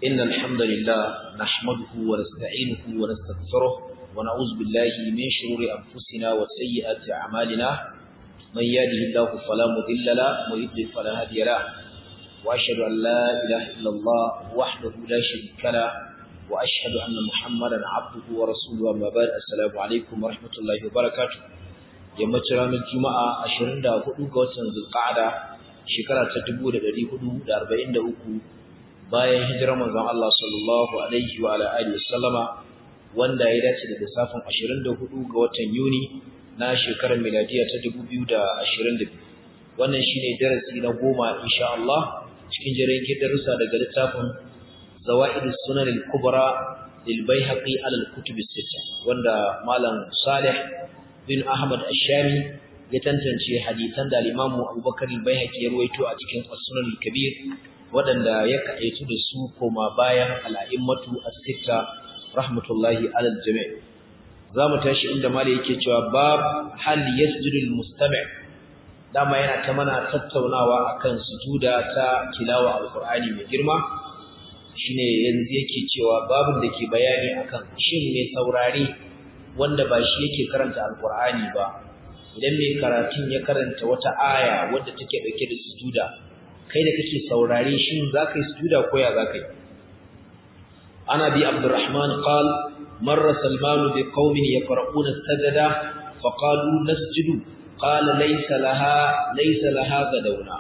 إن الحمد لله نحمده ونستعينه ونستغفره ونعوذ بالله من شرور أنفسنا وسيئات أعمالنا من يهده الله فلا مضل له ويضلل فلا هادي له وأشهد أن لا إله إلا الله وحده لا شريك له وأشهد أن محمدا عبده ورسوله أما بعد السلام عليكم ورحمة الله وبركاته yammacin ranar juma'a 24 ga watan zulqa'ada shekara ta 1443 bayan hijirar manzon Allah sallallahu alaihi wa ala alihi wasallama wanda ya dace da lissafin 24 ga watan Yuni na shekarar miladiya ta 2022 wannan shine darasi na goma insha Allah cikin jirgin darussa daga littafin Zawaid sunan al-Kubra lil Baihaqi ala al-Kutub as-Sittah wanda malam Salih bin Ahmad Ash-Shami ya tantance hadisan da Imam Abubakar al-Baihaqi ya ruwaito a cikin As-Sunan al-Kabir waɗanda ya kaɗaitu da su koma bayan al'a'immatu as-sitta rahmatullahi alal jami' za mu tashi inda mala yake cewa bab hal yasjudu al-mustami' dama yana ta mana tattaunawa akan sujuda ta tilawa al-Qur'ani mai girma shine yanzu yake cewa babin da ke bayani akan shin mai saurare wanda ba shi yake karanta al-Qur'ani ba idan mai karatun ya karanta wata aya wadda take dauke da sujuda kai da kake saurare shin zaka yi sujuda ko ya zaka yi ana bi abdurrahman qal marra salman bi qaumin yaqra'una as-sajda fa qalu nasjudu qala laysa laha laysa laha gadawna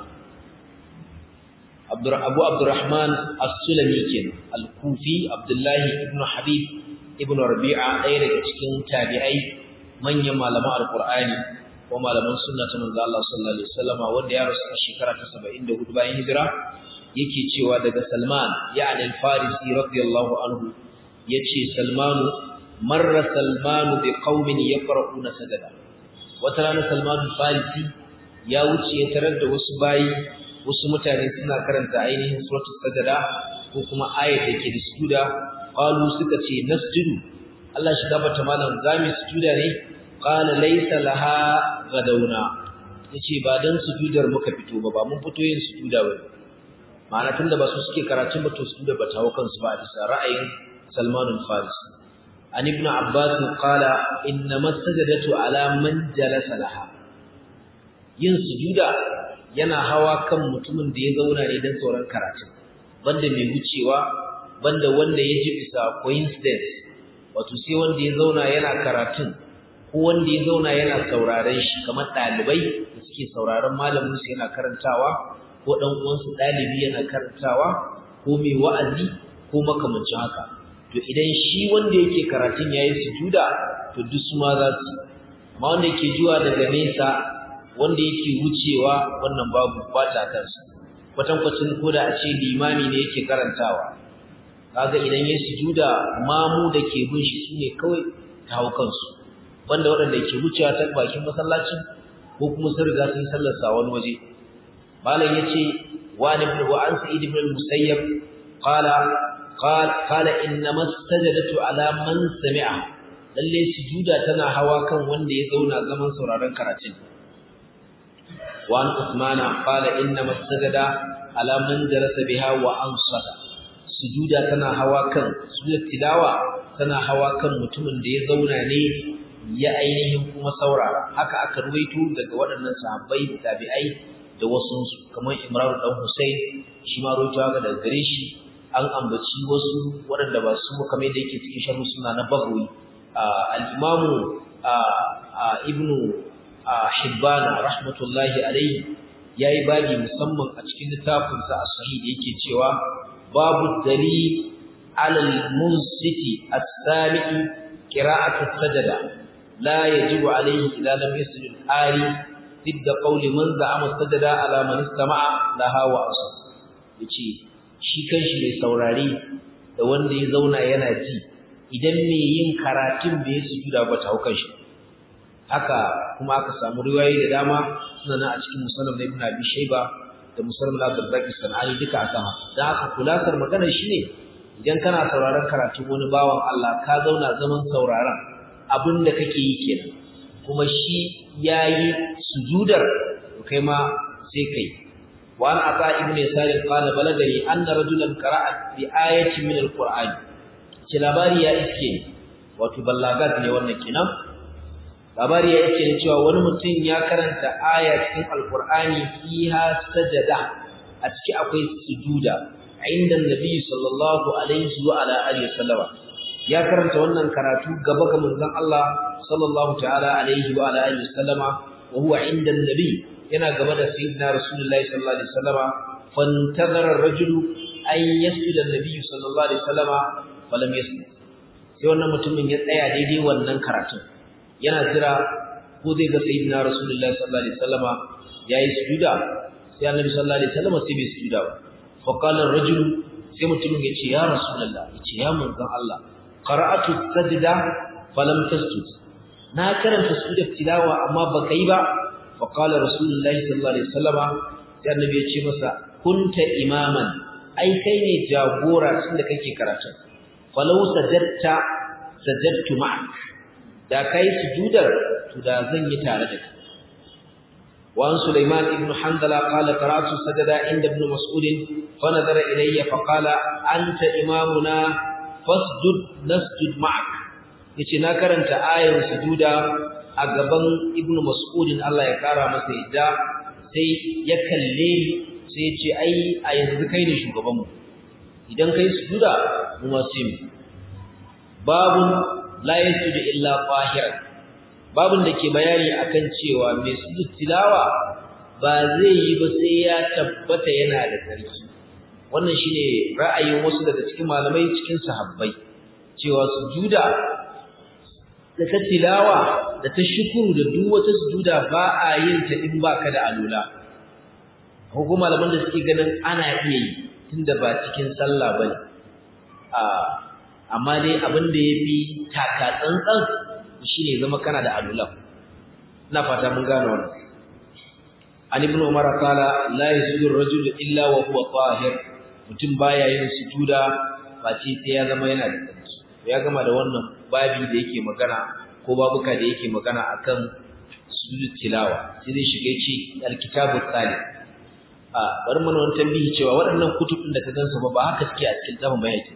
abdur abu abdurrahman as-sulami kin al-kufi abdullahi ibn habib ibn rabi'a ɗaya daga cikin tabi'ai manyan malaman alqur'ani ko malaman sunna ta manzo Allah sallallahu alaihi wasallam wanda ya rasu a shekara ta 74 bayan hijira yake cewa daga Salman ya'ni al-Farisi radiyallahu anhu yace Salman marra Salman bi qaumin yaqra'una sajada wata rana Salman al-Farisi ya wuce ya tarar da wasu bayi wasu mutane suna karanta ainihin suratul sajada ko kuma ayat da ke da sujuda qalu suka ce nasjudu Allah shi gabata malam zami sujuda ne qala laysa laha gadawna yace ba dan sujudar muka fito ba ba mun fito yin sujuda ba ma'ana tunda ba su suke karatun ba to sujuda ba tawo kansu ba bisa ra'ayin Salman al-Farisi an ibn Abbas qala inna masajadatu ala man jalasa laha yin sujuda yana hawa kan mutumin da ya zauna ne dan sauran karatun banda mai wucewa banda wanda ya ji bisa coincidence wato sai wanda ya zauna yana karatun ko wanda ya zauna yana sauraron shi kamar ɗalibai da suke sauraron malamin su yana karantawa ko ɗan uwansu ɗalibi yana karantawa ko mai wa'azi ko makamancin haka to idan shi wanda yake karatun yayi sujuda to duk su ma za su amma wanda yake zuwa daga nesa wanda yake wucewa wannan babu bata kansa kwatankwacin ko da a ce limami ne yake karantawa kaga idan ya sujuda mamu da ke bin shi sune kawai ta hau kansu banda waɗanda ke wucewa ta bakin masallacin ko kuma sun riga sun sallarsa wani waje malam yace wa ibn wa an sa'id ibn al-musayyab qala qala inna masajadatu ala man sami'a lalle sujuda tana hawa kan wanda ya zauna zaman sauraron karatun wa an usmana qala inna masajada ala man jalasa biha wa ansata sujuda tana hawa kan sujud tilawa tana hawa kan mutumin da ya zauna ne ya ainihin kuma saurara haka aka ruwaito daga waɗannan sahabbai da tabi'ai da wasu kamar Imran dan Hussein shi ma ruwaito haka daga gare shi an ambaci wasu waɗanda ba su kamar yadda yake cikin sharhu suna na Baghawi al-Imam Ibn Hibban rahmatullahi alayhi yayi babi musamman a cikin littafin sa as-sahih da yake cewa babu dalil ala al-munsiti as-sami'i qira'atu sajada لا يجب عليه إذا لم يسجد الآري ضد قول من زعم السجد على من استمع لها وأصل yace shi kanshi mai saurare da wanda ya zauna yana ji idan mai yin karatun bai sujuda ba ta hukan shi haka kuma aka samu riwayoyi da dama suna nan a cikin musannaf na Ibn Abi Shayba da musannaf na Abdurrazzaq Sanani duka akan haka dan haka kulasar maganar shine idan kana sauraron karatun wani bawan Allah ka zauna zaman sauraron abin da kake yi kenan kuma shi yayi sujudar kai ma sai kai وعن عطاء بن يسار قال بلغني أن رجلا قرأ بآية من القرآن labari ya iske wato ballagat ne wannan kenan labari ya iske ne cewa wani mutum ya karanta aya cikin alqur'ani fiha sajada a ciki akwai sujuda inda annabi sallallahu alaihi wa ala alihi wasallama ya karanta wannan karatu gaba ga manzon Allah sallallahu ta'ala alaihi wa ala alihi wasallama wa huwa inda annabi yana gaba da sayyidina rasulullahi sallallahu alaihi wasallama fantazara ar-rajulu an yasjuda an-nabi sallallahu alaihi wasallama falam yasjud sai wannan mutumin ya tsaya daidai wannan karatun yana jira ko zai ga sayyidina rasulullahi sallallahu alaihi wasallama yayi sujuda sai annabi sallallahu alaihi wasallama sai bai sujuda ba fa qala ar-rajulu sai mutumin ya ce ya rasulullah ya ce ya manzon Allah qara'atu sajda falam tasjud na karanta sujud tilawa amma baka yi ba فقال رسول الله صلى الله عليه وسلم sai annabi ya ce masa kunta imaman ai kai ne jagora tunda kake karatu falau sajadta sajadtu ma'ak da kai sujudar to da zan yi tare da kai wa an sulaiman ibn handala qala qara'tu sajada inda ibn mas'ud fa nadara ilayya fa qala anta imamuna fasjud nasjud ma'ak yace na karanta ayar sujuda a gaban ibnu mas'udin Allah ya kara masa yadda sai ya kalle sai ya ce ai a yanzu kai ne shugaban mu idan kai sujuda mu ma sai mu babun la yasjudu illa qahiran babun da ke bayani akan cewa mai sujud tilawa ba zai yi ba sai ya tabbata yana da sarki wannan shine ra'ayin wasu daga cikin malamai cikin sahabbai cewa sujuda da ta tilawa da ta shukuru da duk wata sujuda ba a yin ta in baka da alula ko malaman da suke ganin ana iya yi tunda ba cikin sallah bane a amma dai abin da yafi taka tsantsan shine zama kana da alula ina fata mun gane wannan an ibn umar qala la yasjudu ar-rajulu illa wa huwa tahir mutum baya yin sujuda ba ce sai ya zama yana da tsarki ya gama da wannan babi da yake magana ko babuka da yake magana akan sujud tilawa sai zai shiga ce alkitabu tsali a bari mana wani tambihi cewa waɗannan kutubin da ka gansu ba ba haka suke a cikin tafin bayaki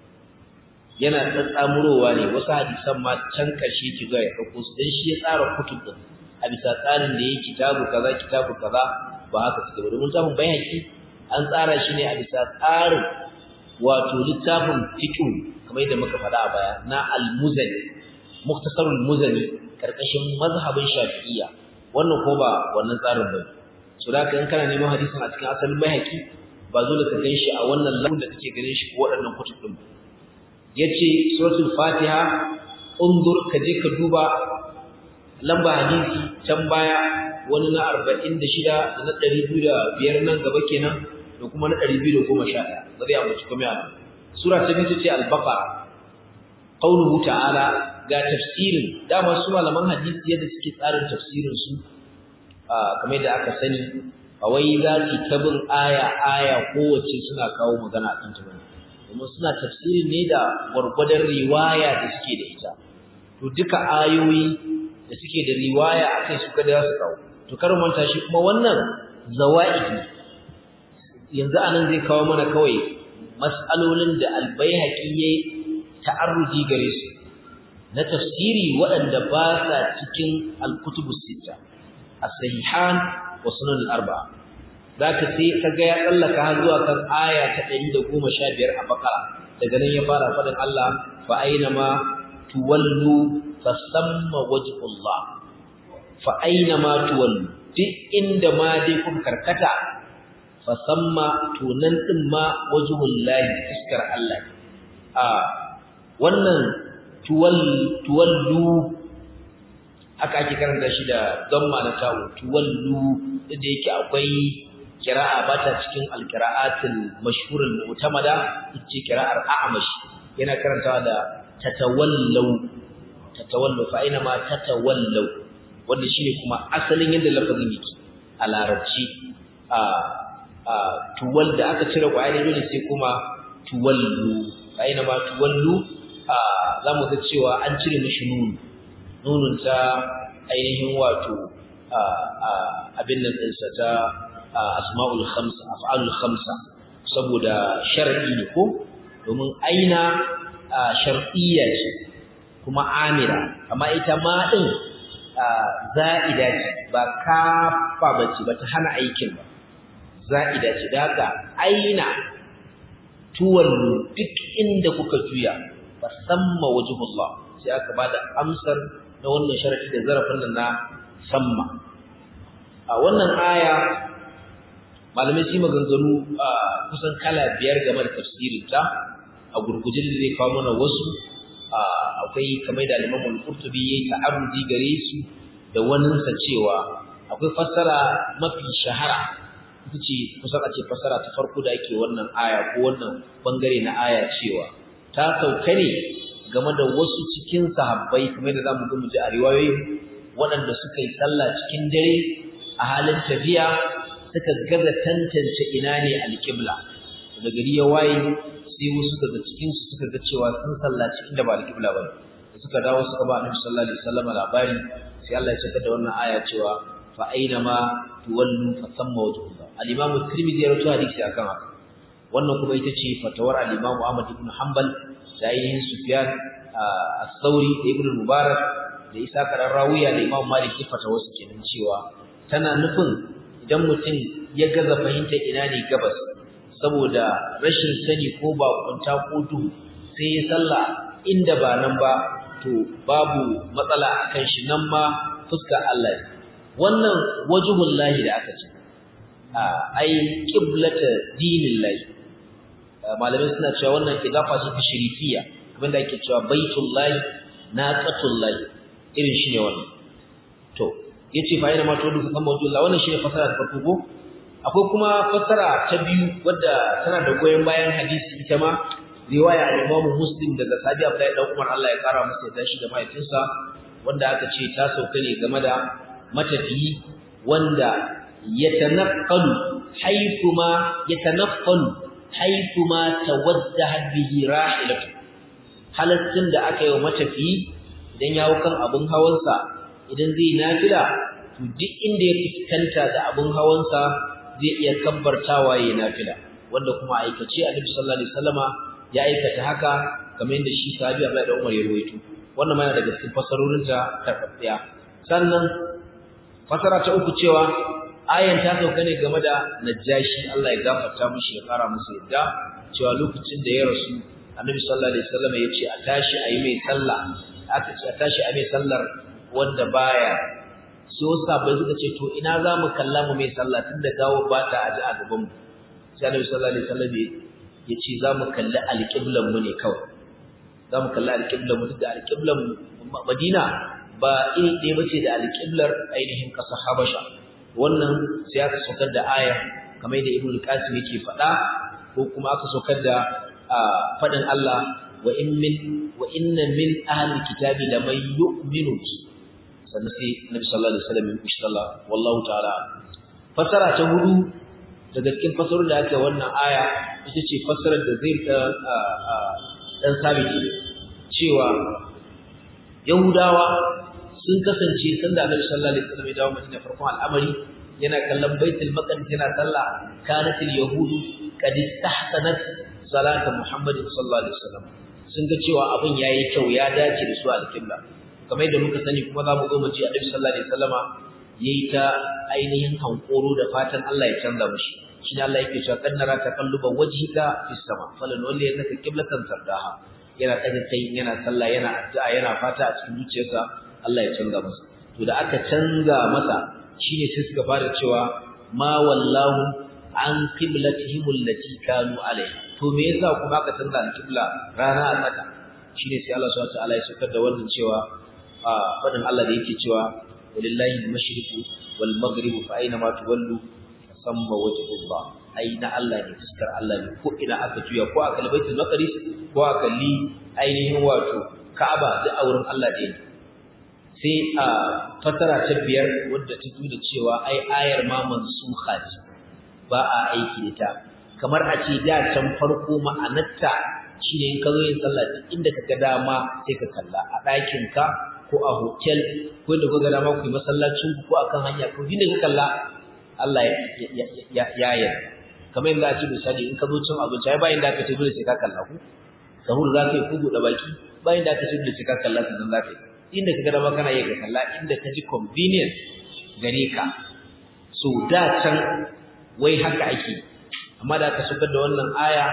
yana tsatsamurowa ne wasu hadisan ma can ƙarshe ki ga ya ɗauko su dan shi ya tsara kutub din a bisa tsarin da yake kitabu kaza kitabu kaza ba haka suke ba domin tafin bayaki an tsara shi ne a bisa tsarin wato littafin fiqh kamar yadda muka faɗa a baya na al-muzani muktasarul muzani karkashin mazhabin shafi'iyya wannan ko ba wannan tsarin ba so da kan kana neman hadisin a cikin asalin bayhaqi ba zo da ka ganshi a wannan lambun da kake ganin shi ko waɗannan kutub din yace suratul fatiha undur ka je ka duba lamba hadisi can baya wani na 46 da na 205 nan gaba kenan da kuma na 211 ba zai ambaci kuma yana sura ta biyu ce al-baqara qauluhu ta'ala ga tafsirin dama su malaman hadisi yadda suke tsarin tafsirin su kamar da aka sani a wai za su tabin aya aya kowace suna kawo magana akan ta bane kuma suna tafsirin ne da gwargwadon riwaya da suke da ita to duka ayoyi da suke da riwaya akai su kada su kawo to karin manta shi kuma wannan zawaidi yanzu anan zai kawo mana kawai mas'alolin da albayhaqi yayi ta'arruji gare su na tafsiri waɗanda ba sa cikin al-kutubus sita as-sahihan wa sunan al-arba'a zaka sai kaga ya tsallaka har zuwa kan aya ta 115 a bakara daga nan ya fara fadin Allah fa aina ma tuwallu fasamma wajhullah fa aina ma tuwallu duk inda ma dai kun karkata fasamma tunan din ma wajhullahi iskar Allah a wannan tuwallu haka ake karanta shi da damma na tawo tuwallu da yake akwai kira'a bata cikin alqira'atul mashhurul mu'tamada ita kira'ar a'mash yana karantawa da tatawallu tatawallu fa ina ma tatawallu wanda shine kuma asalin yadda lafazin yake a larabci a a tuwal da aka cire ƙwayar dole sai kuma tuwallu fa ina ma tuwallu za mu ga cewa an cire mishi nunu nunun ta ainihin wato abin nan ɗinsa ta asma'ul khamsa af'alul khamsa saboda shar'i ne ko domin aina shar'iyya ce kuma amira amma ita ma din za'ida ce ba kafa bace ba ta hana aikin ba za'ida ce da haka aina tuwallu duk inda kuka juya fa samma wajhullah sai aka bada amsar na wannan sharadi da zarafin da na samma a wannan aya malamai su maganganu kusan kala biyar game da tafsirin ta a gurgujin da zai kawo mana wasu akwai kamar da Imam Al-Qurtubi yayi ta'arudi gare su da waninsa cewa akwai fassara mafi shahara ita ce kusan a ce fassara ta farko da ake wannan aya ko wannan bangare na aya cewa ta sauka ne game da wasu cikin sahabbai kamar da zamu ga mu ji a riwayoyi waɗanda suka yi sallah cikin dare a halin tafiya suka gaza tantance ina ne alƙibla da gari ya waye sai wasu daga cikin su suka ga cewa sun sallaci inda ba alƙibla ba da suka dawo suka ba Annabi sallallahu alaihi wasallam labari sai Allah ya saka da wannan aya cewa fa aina ma tuwallu fa thamma wajhullah al-Imam Tirmidhi ya rawaito hadisi akan haka wannan kuma ita ce fatawar al-Imam Ahmad ibn Hanbal da ainihin Sufyan as-Sauri da Ibn Mubarak da Isa karan Rawiya da Imam Malik ya fatawa su kenan cewa tana nufin idan mutum ya gaza fahimta ina ne gabas saboda rashin sani ko bakunta ko duhu sai ya salla inda ba nan ba to babu matsala akan shi nan ma fuskar Allah wannan wajhul lahi da aka ce ai qiblata dinillahi malamai suna cewa wannan idafa ce ta shirifiya abinda ake cewa baitullahi naqatullahi irin shi ne wannan to yace fa ina ma to duka kan mawdu'ullah wannan shine fasara ta farko ko akwai kuma fasara ta biyu wadda tana da goyen bayan hadisi ita ma riwaya al-Imam Muslim daga Sabi Abdullahi dan Umar Allah ya kara masa yadda shi da mahaifinsa wanda aka ce ta sauka ne game da matafiyi wanda yatanaqalu haythuma yatanaffalu haythuma tawaddaha bihi rahilatu halaccin da aka yi wa matafiyi idan ya hau kan abin hawansa idan zai nafila to duk inda ya fuskanta da abin hawansa zai iya kabbartawa yayin nafila wanda kuma aikace Annabi sallallahu alaihi wasallama ya aikata haka kamar yadda shi sahabi Abdullah da Umar ya rawaito wannan ma yana daga cikin fasarorin ta tabbiya sannan fasara ta uku cewa ayan ta sauka ne game da Najashi Allah ya gafarta mishi ya kara masa yadda cewa lokacin da ya rasu Annabi sallallahu alaihi wasallama ya ce a tashi a yi mai sallah aka ce a tashi a mai sallar wanda baya so sabai suka ce to ina za mu kalla mu mai sallah tunda gawo ba ta aji a gaban mu sai Annabi sallallahu alaihi wasallam ya ce za mu kalli alƙiblan mu ne kawai za mu kalli alƙiblan mu da alƙiblan Madina ba iri ɗaya bace da alƙiblar ainihin ƙasar Habasha wannan sai aka saukar da aya kamar da Ibn Qasim yake faɗa ko kuma aka saukar da faɗin Allah wa in min wa inna min ahli kitabi laman yu'minu sannan sai Nabi sallallahu alaihi wasallam ya kushi sallah wallahu ta'ala fasara ta hudu daga cikin fasarar da aka wannan aya ita ce fasarar da zai dan sabiti cewa Yahudawa sun kasance sanda Annabi sallallahu alaihi wasallam ya dawo Madina farkon al'amari yana kallon Baitul Maqdis yana sallah kanatil yahudu qad istahsanat salata Muhammad sallallahu alaihi wasallam sun ga cewa abin yayi kyau ya dace da su al-qibla kamar yadda muka sani kuma za mu zo mu ce Annabi sallallahu alaihi wasallama yayi ta ainihin hankoro da fatan Allah ya canza mushi shine Allah yake cewa kan nara taqalluba wajhika fis sama falan walli yanaka qiblatan tardaha yana daga kai yana sallah yana addu'a yana fata a cikin zuciyarsa Allah ya canza masa to da aka canza masa shine sai suka fara cewa ma wallahu an qiblatihim allati kanu alaiha to me yasa kuma aka canza al-qibla rana a tsaka shine sai Allah subhanahu wa ta'ala ya saukar da wannan cewa fadin Allah da yake cewa walillahi al-mashriqu wal maghribu fa aina ma tuwallu samma wajhullah aina Allah ne fuskar Allah ne ko ina aka juya ko aka baitul maqdis ko aka li ainihin wato Ka'aba da auren Allah ne sai a fasara ta biyar wadda ta da cewa ai ayar ma mansukha ce ba a aiki da ta kamar a ce da can farko ma'anarta shine in ka zo yin sallah inda ka ga dama sai ka kalla a ɗakin ka ko a hotel ko inda ka ga dama ku yi masallacin ku ko akan hanya ko inda ka kalla Allah ya yarda kamar yadda a ce misali in ka zo cin abinci ai bayan da aka ce dole sai ka kalla ku sahur za ka yi ku buɗe baki bayan da aka ce dole sai ka kalla sannan za ka yi inda ka ga dama kana iya ka kalla inda ka ji convenience gare ka so da can wai haka ake amma da aka shigar da wannan aya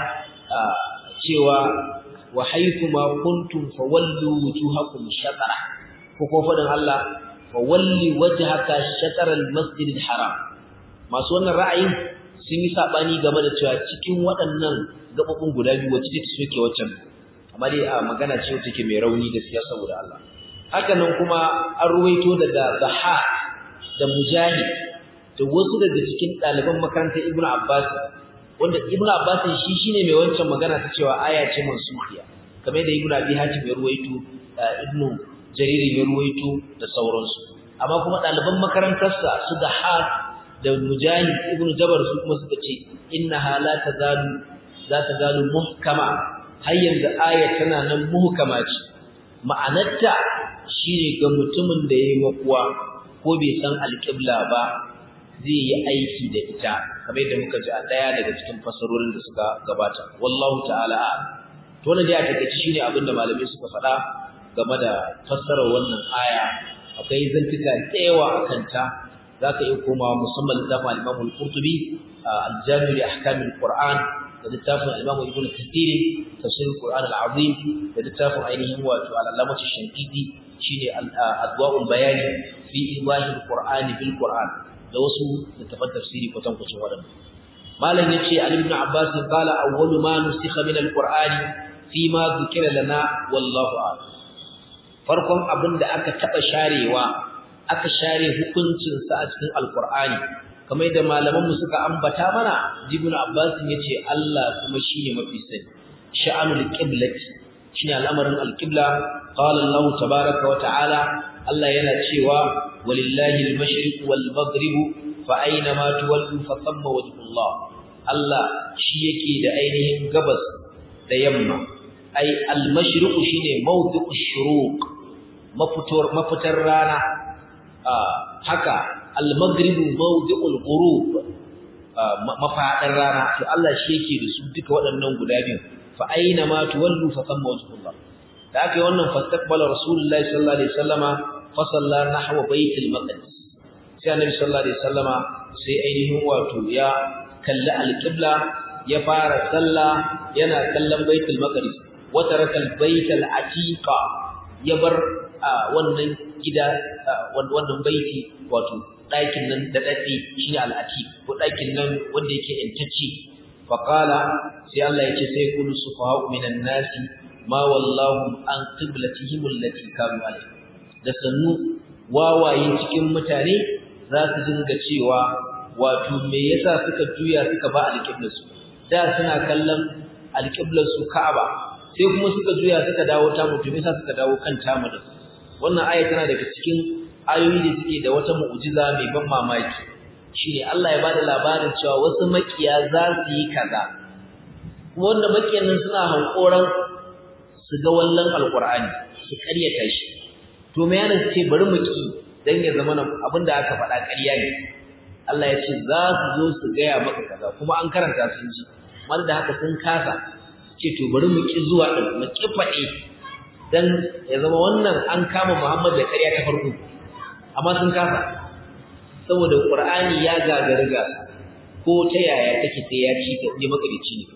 cewa wa haythu ma kuntum fawallu wujuhakum shatara ko ko fadin Allah fawalli wajhaka shatara al-masjid al-haram masu wannan ra'ayin sun yi sabani game da cewa cikin waɗannan gabobin guda biyu wacce take soke waccan amma dai a magana ce wacce take mai rauni da siya saboda Allah haka nan kuma an ruwaito daga Zaha da Mujahid da wasu daga cikin ɗaliban makarantar Ibn Abbas wanda Ibn Abbas shi shine mai wancan magana ta cewa aya ce mansuhiya kamar da Ibn Abi Hatim ya ruwaito Ibn Jarir ya ruwaito da sauransu amma kuma ɗaliban makarantarsa su da ha da Mujahid Ibn Jabar su kuma suka ce innaha la tazalu za ta zalu muhkama har yanzu aya tana nan muhkama ce ma'anarta shine ga mutumin da yayi makuwa ko bai san alƙibla ba zai yi aiki da ita kamar yadda muka ji a daya daga cikin fasarorin da suka gabata wallahu ta'ala to wannan dai a takeice shine abin da malamai suka faɗa game da fassarar wannan aya akwai zantuka da yawa akan ta zaka iya komawa musamman littafin Imam Al-Qurtubi al-Jami' li ahkam al-Qur'an da littafin Imam Ibn Kathir tafsir al-Qur'an al-Azim da littafin ainihin wato al-Allamah Shankiti shine adwa'ul bayani fi iwahil qur'ani bil qur'an da wasu littafan tafsiri kwatan kwacin wadannan malam yace ali ibn abbas qala awwalu ma nusikha min al qur'ani fi ma dhukira lana wallahu a'lam farkon abinda aka taba sharewa aka share hukuncin sa a cikin alqur'ani kamar da malaman mu suka ambata mana ibn abbas yace Allah kuma shine mafi sani sha'anul qiblati shine al'amarin alqibla qala Allah tabaaraka wa ta'ala Allah yana cewa walillahi al-mashriq wal maghrib fa aina ma tuwallu fa thamma wajhullah Allah shi yake da ainihin gabas da yamma ai al-mashriq shine mawdu'u shuruq mafitar mafitar rana haka al-maghrib mawdu'u al-ghurub mafadar rana to Allah shi yake da su duka waɗannan guda biyu fa aina ma tuwallu fa thamma wajhullah da aka yi wannan fastaqbala rasulullahi sallallahu alaihi wasallama fa salla nahwa baitul maqdis sai annabi sallallahu alaihi wasallama sai ainihin wato ya kalli alqibla ya fara salla yana kallon baitul maqdis wa taraka albaitul atiqa ya bar wannan gida wannan baiti wato ɗakin nan da dade shine al-atiq ko ɗakin nan wanda yake intacci faqala sai Allah ya ce sai kullu sufaha'u minan nasi ma wallahu an qiblatihim allati kanu alayha da sannu wawaye cikin mutane za su dinga cewa wato me yasa suka juya suka ba alqiblarsu da suna kallon alqiblarsu Ka'aba sai kuma suka juya suka dawo ta mutum yasa suka dawo kan tamu da wannan aya tana daga cikin ayoyi da suke da wata mu'jiza mai ban mamaki shine Allah ya bada labarin cewa wasu makiya za su yi kaza kuma wanda makiyan nan suna hankoran su ga wallan alqur'ani su ƙaryata shi to me yana ce bari mu ki dan ya zama abinda aka faɗa ƙarya ne Allah ya ce za su zo su gaya maka kaza kuma an karanta sun ji wanda da haka sun kasa ce to bari mu ki zuwa din mu ki faɗe dan ya zama wannan an kama Muhammad da ƙarya ta farko amma sun kasa saboda Qur'ani ya gagari gasa ko ta yaya take sai ya ci ta je makarici ne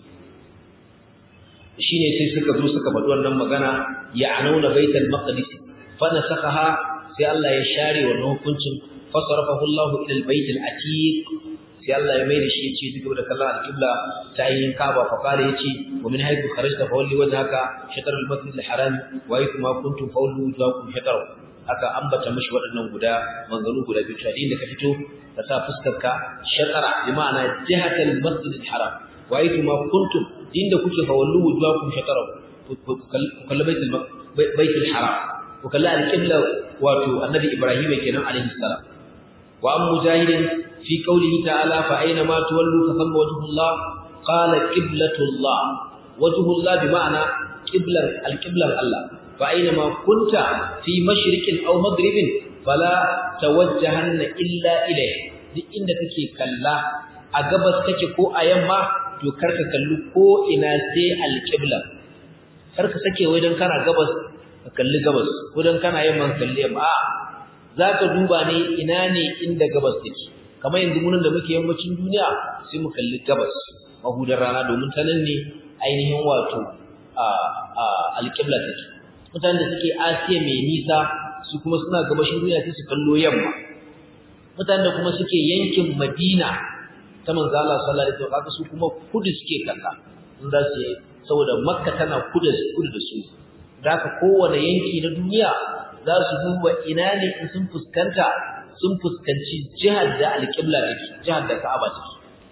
shine sai suka zo suka faɗi wannan magana ya anauna baitul maqdis fa nasakhaha sai Allah ya share wannan hukuncin fasarafahu Allah ila albayt alatiq sai Allah ya mai da shi yace duk da kallon alqibla ta yin Kaaba fa kare yace wa min haythu kharajta fa walli wajhaka shatr almasjid alharam wa aytu ma kuntum fa wallu wujuhakum shatr aka ambata mishi waɗannan guda manzanu guda biyu ta inda ka fito ka sa fuskarka shatara bi ma'ana jihatal masjid alharam wa aytu ma kuntum inda kuke fa wallu wujuhakum shatr ku kalli baitul baitul haram ku kalli alqibla wato annabi ibrahim kenan alaihi salam wa am mujahidin fi qawlihi ta'ala fa aina ma tuwallu fa thamma wajhullah qala qiblatullah wajhullah bi ma'ana qiblan alqiblan Allah fa aina ma kunta fi mashriqin aw maghribin fala tawajjahanna illa ilayhi duk inda kake kalla a gabas kake ko a yamma to karka kalli ko ina sai alqibla karka sake wai dan kana gabas ka kalli gabas ko dan kana yamma ka kalli yamma a zaka duba ne ina ne inda gabas take kamar yanzu munin da muke yammacin duniya sai mu kalli gabas mahudar rana domin ta nan ne ainihin wato alƙibla take mutanen da suke asiya mai nisa su kuma suna gabashin duniya sai su kallo yamma mutanen da kuma suke yankin madina ta manzo Allah sallallahu alaihi wasallam su kuma kudu suke kalla in za su saboda makka tana kudu kudu da su da haka kowane yanki na duniya za su duba ina ne in sun fuskanta sun fuskanci jihar da alƙibla take jihar da Ka'aba take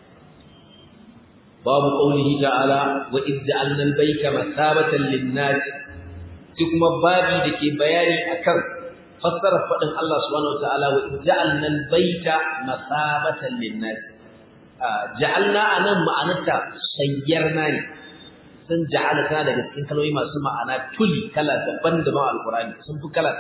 babu qaulihi ta'ala wa id ja'alna al-bayta masabatan lin-nas sai kuma babi dake bayani akan fassara fadin Allah subhanahu wa ta'ala wa id ja'alna al-bayta masabatan lin-nas ja'alna anan ma'anarta sayyarna ne sun ja'ala ta daga cikin kalmomi masu ma'ana tuli kala daban-daban alqur'ani sun fi kala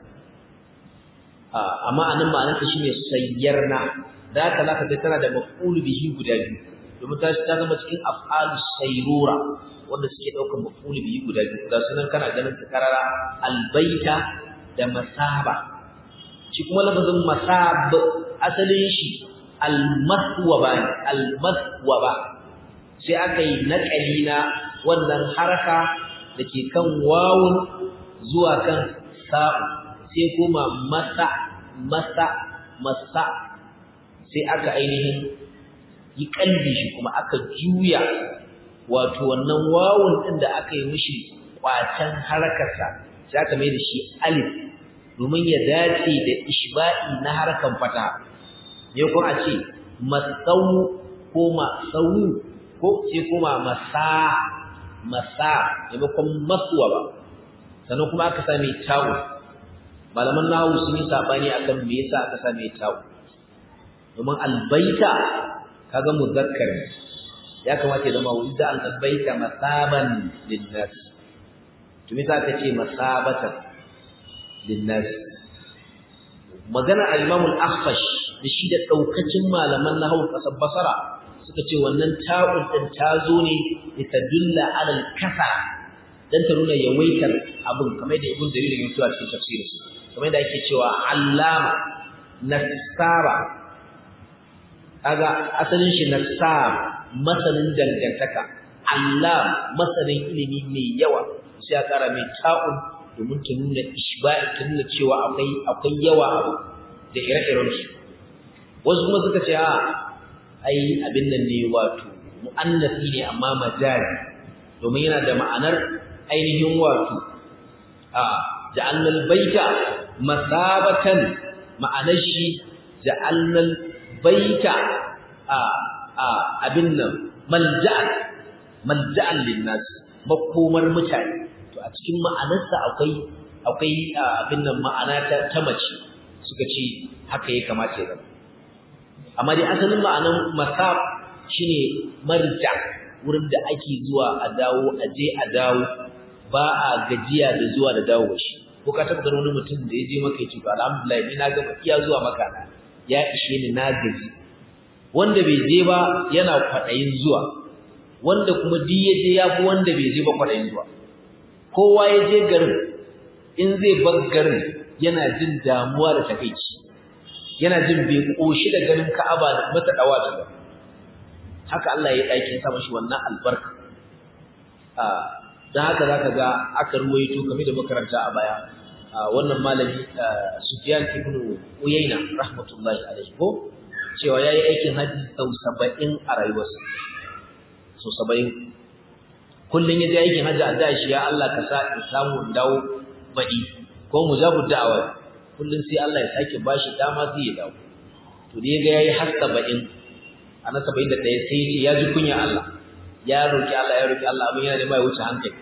30 amma anan ma'anarta shine sayyarna da haka zaka ga tana da maf'ul bihi guda biyu domin ta ta zama cikin af'alu sayrura wanda suke daukar maf'ul bihi guda biyu da sunan kana ganin ta karara albaita da masaba shi kuma lafazin masab asalin shi almaswaba almaswaba sai aka yi naƙali na wannan haraka da ke kan wawun zuwa kan sa'u sai kuma masa masa masa sai aka ainihin yi kalbi shi kuma aka juya wato wannan wawun din da aka yi mishi kwacen harakarsa sai aka mai da shi alif domin ya dace da ishba'i na harkan fata ne ko a ce masau ko masau ko sai kuma masa masa maimakon masuwa ba sannan kuma aka same ta'u malaman nahu sun yi sabani akan me yasa aka same ta'u domin albaita kaga muzakkar ya kamata ya zama wanda albaita masaban linnas to me ka ce masabatan linnas magana al-imam al-akhfash da shi da daukacin malaman nahwu kasab basara suka ce wannan ta'un din ta zo ne ita dulla alal kasa dan ta nuna yawaitar abin kamar da ibn jarir ya tuwa cikin tafsirinsa kamar da ake cewa allama nasara kaga asalin shi nasab masanin dangantaka allam masanin ilimi mai yawa sai ya kara mai ta'un domin ta nuna ishba'i ta nuna cewa akwai akwai yawa da ire-iren su wasu kuma suka ce a ai abin nan ne wato mu'annasi ne amma majazi domin yana da ma'anar ainihin wato a ja'alnal baita masabatan ma'anar shi ja'alnal baita a a abin nan malja'an malja'an linnas makomar mutane to a cikin ma'anarsa akwai akwai abin nan ma'ana ta, ta mace suka ce haka ya kamata ya zama amma dai asalin ma'anar masab shine marja wurin da ake zuwa a dawo a je a dawo ba a gajiya da zuwa da dawo shi ko ka taba ganin wani mutum da ya je maka ya ce to alhamdulillah ni na gama iya zuwa maka ya ishe ni na gaji wanda bai je ba yana kwaɗayin zuwa wanda kuma duk ya je ya fi wanda bai je ba kwaɗayin zuwa kowa ya je garin in zai bar garin yana jin damuwa da takaici yana jin bai koshi da ganin Ka'aba da mata dawa ta ba haka Allah ya ɗakin sa mashi wannan albarka a dan haka zaka ga aka ruwaito kamar da makaranta a baya wannan malami Sufyan ibn Uyayna rahmatullahi alaihi ko cewa yayi aikin haji sau 70 a rayuwarsa sau 70 kullun yaje aikin haji a da shi ya Allah ka sa in samu dawo baɗi ko mujabud da'awa kullun sai Allah ya sake bashi dama sai ya dawo to da yaga yayi har 70 ana 71 sai ya ce ya ji kunya Allah ya roki Allah ya roki Allah abin yana da bai wuce hankali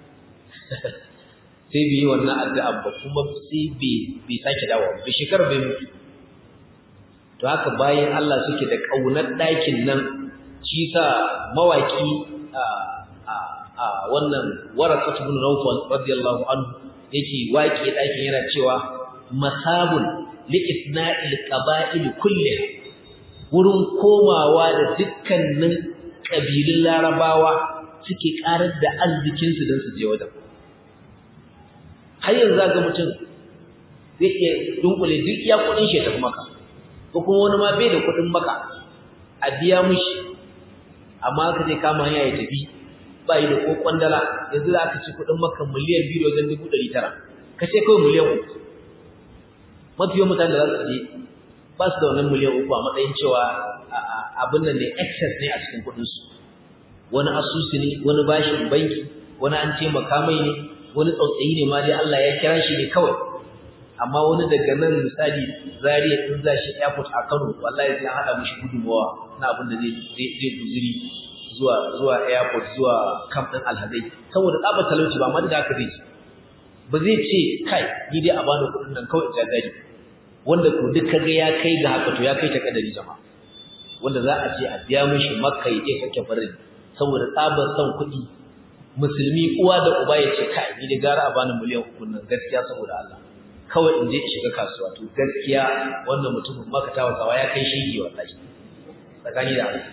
sai bai yi wannan addu'a ba kuma sai bai bai sake dawo ba shekar bai mutu to haka bayan Allah suke da kaunar ɗakin nan shi sa mawaki a a wannan waraqat ibn Nawfal radiyallahu anhu yake waƙe ɗakin yana cewa masabun li isna'il qaba'il kulliha wurin komawa da dukkanin ƙabilun larabawa suke ƙarar da arzikinsu don su je wajen har yanzu ga mutum zai iya dunkule duk iya kuɗin shi ya tafi maka ko kuma wani ma bai da kuɗin maka a biya mushi amma ka zai kama hanya ya tafi ba yi da ko kwandala yanzu za ka ci kuɗin maka miliyan biyu da wajen dubu ɗari tara ka ce kawai miliyan uku mafi yawan mutane da za su je ba su da wannan miliyan uku a matsayin cewa abin nan ne excess ne a cikin kuɗinsu wani asusu ne wani bashin banki wani an taimaka mai ne wani tsautsayi ne ma dai Allah ya kira shi ne kawai amma wani daga nan misali zariya in za shi airport a Kano wallahi sai an haɗa mishi gudunmawa na abin da zai zai guzuri zuwa zuwa airport zuwa camp din alhazai saboda tsabar talauci ba ma da haka zai ba zai ce kai ni dai a bani kuɗin nan kawai jagari wanda ko duk kaga ya kai ga haka to ya kai ta kadari jama'a wanda za a ce a biya mishi makka ya je sake farin saboda tsabar son kuɗi musulmi uwa da uba ya ce kai ni da gara a bani miliyan uku nan gaskiya saboda Allah kawai in je in shiga kasuwa to gaskiya wannan mutumin maka ta wasawa ya kai shege wallahi tsakani da Allah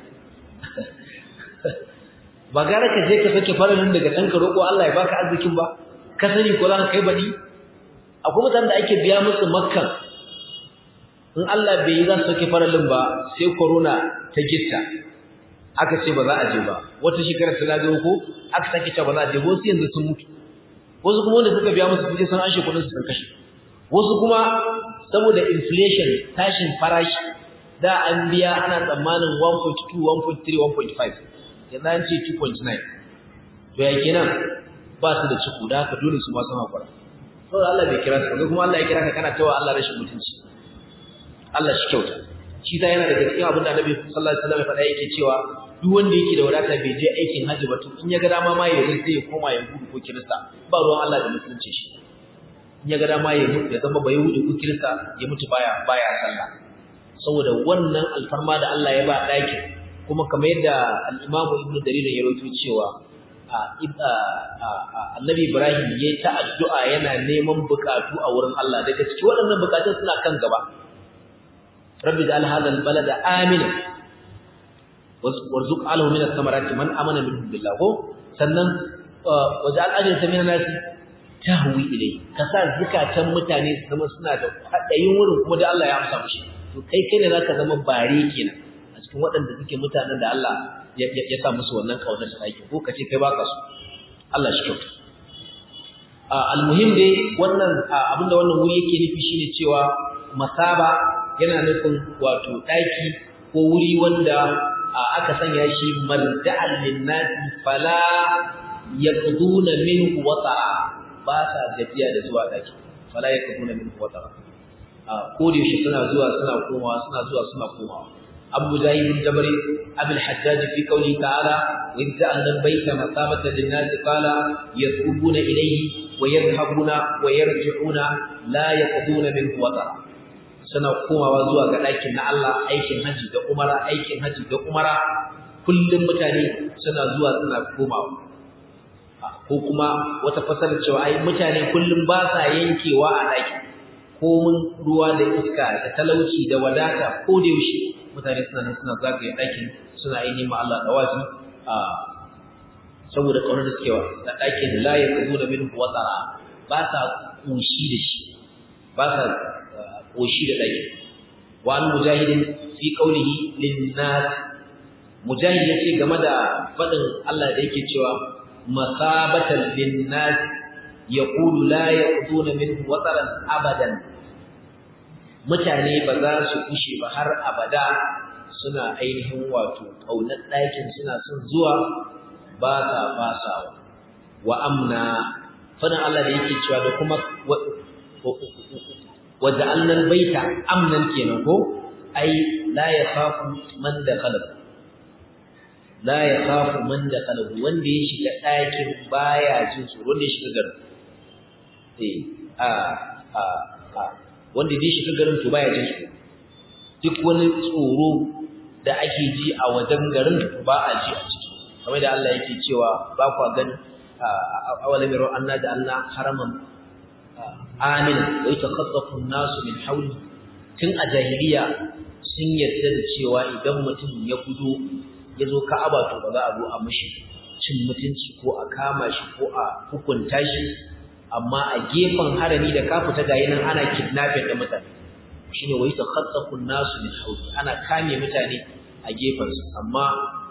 ba gara ka je ka sake farin daga can ka roƙo Allah ya baka arzikin ba ka sani ko za ka kai baɗi akwai mutanen da ake biya musu makkan in Allah bai yi za su sauke faralin ba sai corona ta gitta aka ce ba za a je ba wata shekara ta lagawo ko aka sake cewa ba za a je wasu yanzu sun mutu wasu kuma wanda suka biya musu kuɗi sun anshe kuɗin su sun kashe wasu kuma saboda inflation tashin farashi da an biya ana tsammanin 1.2 1.3 1.5 yanzu an ce 2.9 to ya kenan ba su da ciku da haka dole su ma sun haƙura saboda Allah bai kira su kuma Allah ya kira ka kana tawa Allah rashin mutunci Allah shi kyauta shi ta yana daga cikin abin da Annabi sallallahu alaihi wasallam ya faɗa yake cewa duk wanda yake da wadata bai je aikin hajji ba to in ya ga dama ma ya yi sai ya koma ya gudu ko kirista ba ruwan Allah da musulunci shi in ya ga dama ya mutu ya zama bai yahudi ko kirista ya mutu baya baya sallah saboda wannan alfarma da Allah ya ba ɗakin kuma kamar yadda al-Imam Ibn Jarir ya rawaito cewa Annabi Ibrahim ya yi ta addu'a yana neman bukatu a wurin Allah daga cikin waɗannan bukatun suna kan gaba رب اجعل هذا البلد آمنا وارزق عليه من الثمرات من آمن منهم بالله sannan waj'al ajrata min an-nas tahwi ilayhi kasa zakatan mutane su zama suna da hadayin wurin kuma da Allah ya amsa mushi to kai kai ne zaka zama bare kenan a cikin waɗanda suke mutanen da Allah ya sa musu wannan kaunar ta aiki ko kace kai baka su Allah shi kyauta almuhim dai wannan abinda wannan wuri yake nufi shine cewa masaba yana nufin wato ɗaki ko wuri wanda aka sanya shi marda'an linnasi fala yaqduna minhu wata'a ba sa gajiya da zuwa ɗaki fala yaqduna minhu wata'a ko da yaushe suna zuwa suna komawa suna zuwa suna komawa abu jahil bin jabari abul hajjaj fi qawli ta'ala wa ja'alna al-bayta masabatan lin-nasi qala yatubuna ilayhi wa yadhhabuna wa yarji'una la yaqduna minhu wata'a suna komawa zuwa ga ɗakin na Allah aikin haji da umara aikin haji da umara kullum mutane suna zuwa suna komawa ko kuma wata fasarar cewa ai mutane kullum ba sa yankewa a ɗaki komin ruwa da iska da talauci da wadata ko da yaushe mutane suna nan suna zagaye ɗakin suna ainihin ma Allah dawazi a saboda ƙaunar da suke wa da ɗakin la ya kazo da minhu watsara ba sa ƙoshi da shi ba sa ƙoshi da ɗaki wa an mujahidin fi qawlihi lin-nas mujahid yace game da faɗin Allah da yake cewa masabatan lin-nas yaqulu la yaqduna minhu wataran abadan mutane ba za su kushe ba har abada suna ainihin wato kaunar ɗakin suna son zuwa ba sa fasawa wa amna fadin Allah da yake cewa da kuma waja'alna al-baita amnan kenan ko ai la yakhafu man dakhala la yakhafu man dakhala wanda ya shiga ɗakin baya jin tsoro wanda ya shiga garin eh a a a wanda ya shiga garin to baya jin tsoro duk wani tsoro da ake ji a wajen garin ba a ji a ciki kamar da Allah yake cewa ba kwa gani awalam yaro anna da Allah haraman amin wa yatakhaffafu an-nasu min hawli tun a jahiliya sun yarda da cewa idan mutum ya gudo ya zo ka'aba to ba za a zo a mishi cin mutunci ko a kama shi ko a hukunta shi amma a gefen harami da ka fita ga nan ana kidnapping da mutane shine wai takhattafu nasu min hawli ana kame mutane a gefen su amma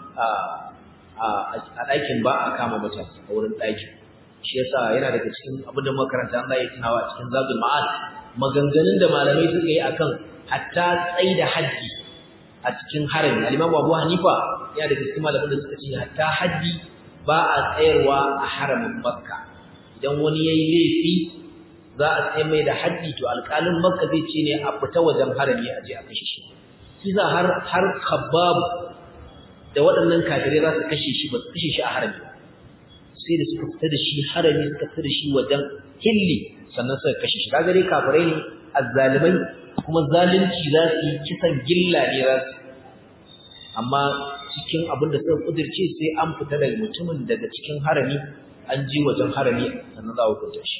a ɗakin ba a kama mutane a wurin ɗakin shi yasa yana daga cikin abin da makaranta an zai tunawa a cikin zabul ma'ad maganganun da malamai suka yi akan hatta tsai da haddi a cikin harami al-imam Abu Hanifa yana daga cikin malaman da suka ce hatta haddi ba a tsayarwa a haramin Makka idan wani yayi laifi za a tsaye mai da haddi to alƙalin Makka zai ce ne a fita wajen harami a je a kashe shi kisa har har Khabbab da waɗannan kafirai za su kashe shi ba su kashe shi a harami sai da suka fita da shi harami suka fita da shi wajen hilli sannan suka kashe shi kaga dai kafirai ne azzalimai kuma zalunci za su yi kisan gilla ne za su amma cikin abin da suka kudirce sai an fita daga mutumin daga cikin harami an je wajen harami sannan za a hukunta shi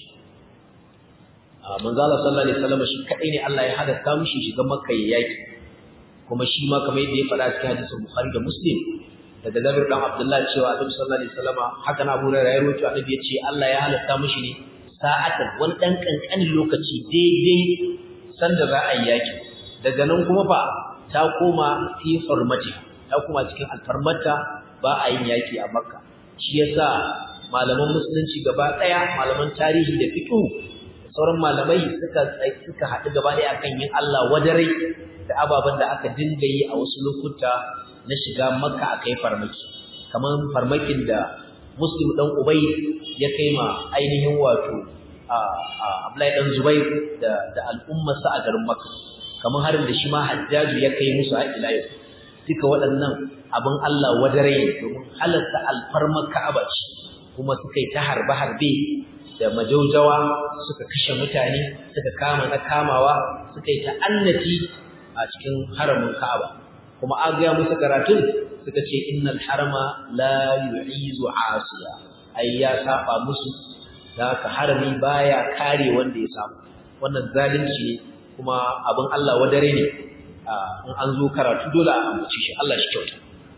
manzo Allah sallallahu alaihi wasallam shi kadai ne Allah ya hada mishi shiga makka ya yaki kuma shi ma kamar yadda ya faɗa cikin hadisin Bukhari da Muslim daga Jabir dan Abdullah cewa Annabi sallallahu alaihi wasallam haka na Abu Hurairah ya rawaito Annabi ya ce Allah ya halatta mishi ne sa'atan wani dan kankanin lokaci daidai sanda za a yi yaki daga nan kuma fa ta koma fi hurmati ta koma cikin alfarmata ba a yin yaki a Makka shi yasa malaman musulunci gaba daya malaman tarihi da fiqh sauran malamai suka suka haɗu gaba daya akan yin Allah wadarai da ababen da aka dinga yi a wasu lokuta na shiga makka a kai farmaki kamar farmakin da muslim dan ubay ya kai ma ainihin wato a abdullahi dan zubair da da al'ummarsa a garin makka kamar harin da shi ma hajjaju ya kai musu a ila yau duka waɗannan abin Allah wadare domin halatta alfarmar ka'aba ce kuma suka yi ta harbe harbe da majaujawa suka kashe mutane suka kama na kamawa suka yi ta'annati a cikin haramin Ka'aba kuma an ga musu karatun suka ce innal harama la yu'izu asiya ai ya saba musu da haka harami baya kare wanda ya samu wannan zalunci ne kuma abin Allah wadare ne in an zo karatu dole a ambace shi Allah shi kyauta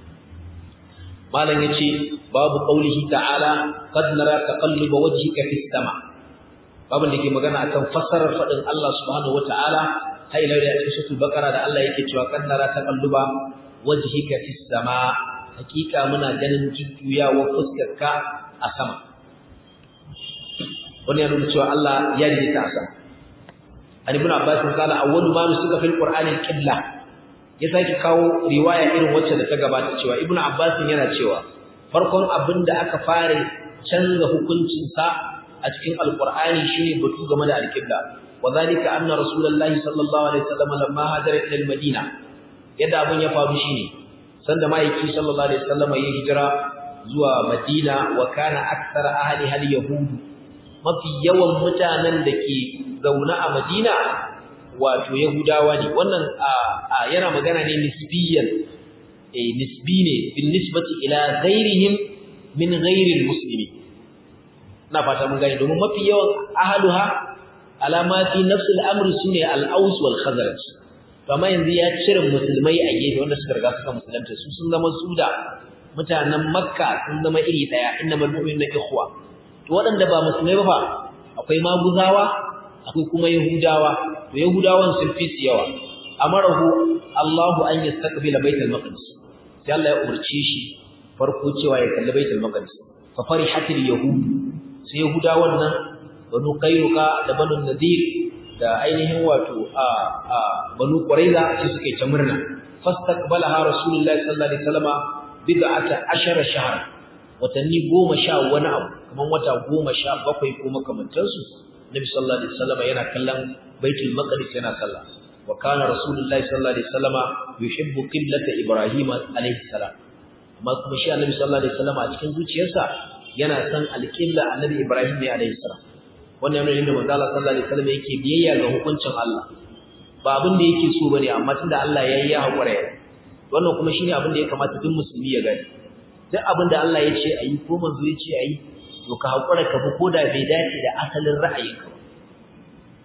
malam yace babu qaulihi ta'ala qad nara taqalluba wajhika fis sama babin da ke magana akan fassarar fadin Allah subhanahu wataala har ila da cikin suratul baqara da Allah yake cewa qad nara taqalluba wajhika fis sama hakika muna ganin jujjuyawa fuskarka a sama wani ya nuna cewa Allah ya rike ta a sama an ibn abbas qala awwalu ma nusika fil qur'ani al-qibla ya sake kawo riwaya irin wacce da ta gabata cewa ibnu abbas yana cewa farkon abin da aka fara canza hukuncin sa a cikin alqur'ani shine batu game da alqibla wadhalika anna rasulullahi sallallahu alaihi wasallam lamma hajara ila almadina yadda abin ya faru shine sanda maiki sallallahu alaihi wasallam ya hijira zuwa madina wa kana aktsara ahli hal yahud mafi yawan mutanen da ke zaune a madina wato Yahudawa ne wannan yana magana ne nisbiyan eh nisbi ne bin nisbati ila ghairihim min ghairil muslimin na fata mun gane domin mafi yawan ahluha alama fi nafs al-amr sunne al-aws wal khazraj amma yanzu ya cire musulmai a gefe wanda suka riga suka musulunta su sun zama suda mutanen makka sun zama iri daya innamal mu'minuna ikhwa to waɗanda ba musulmai ba fa akwai maguzawa akwai kuma yahudawa to yahudawan sun fi su yawa amarahu Allahu an yastaqbila baitul maqdis sai Allah ya umarce shi farko cewa ya kalli baitul maqdis fa farihatil yahud sai yahudawan nan banu qayruka da banu nadir da ainihin wato a a banu quraiza sai suke ta murna fastaqbalaha rasulullahi sallallahu alaihi wasallama bid'ata ashara shahr watanni goma sha wani abu kaman wata goma sha bakwai ko makamantansu Nabi sallallahu alaihi wasallam yana kallon Baitul Maqdis yana sallah wa kana Rasulullahi sallallahu alaihi wasallama yuhibbu qiblata Ibrahim alaihi salam amma kuma shi Annabi sallallahu alaihi wasallama a cikin zuciyarsa yana san alqibla Annabi Ibrahim ne alaihi salam wannan yana nuna manzo Allah sallallahu alaihi wasallam yake biyayya ga hukuncin Allah ba abin da yake so bane amma tunda Allah ya yi ya hakura ya wannan kuma shine abin da ya kamata duk musulmi ya gani duk abin da Allah ya ce ayi ko manzo ya ce ayi to ka hakura ka bi koda bai dace da asalin ra'ayinka ba wa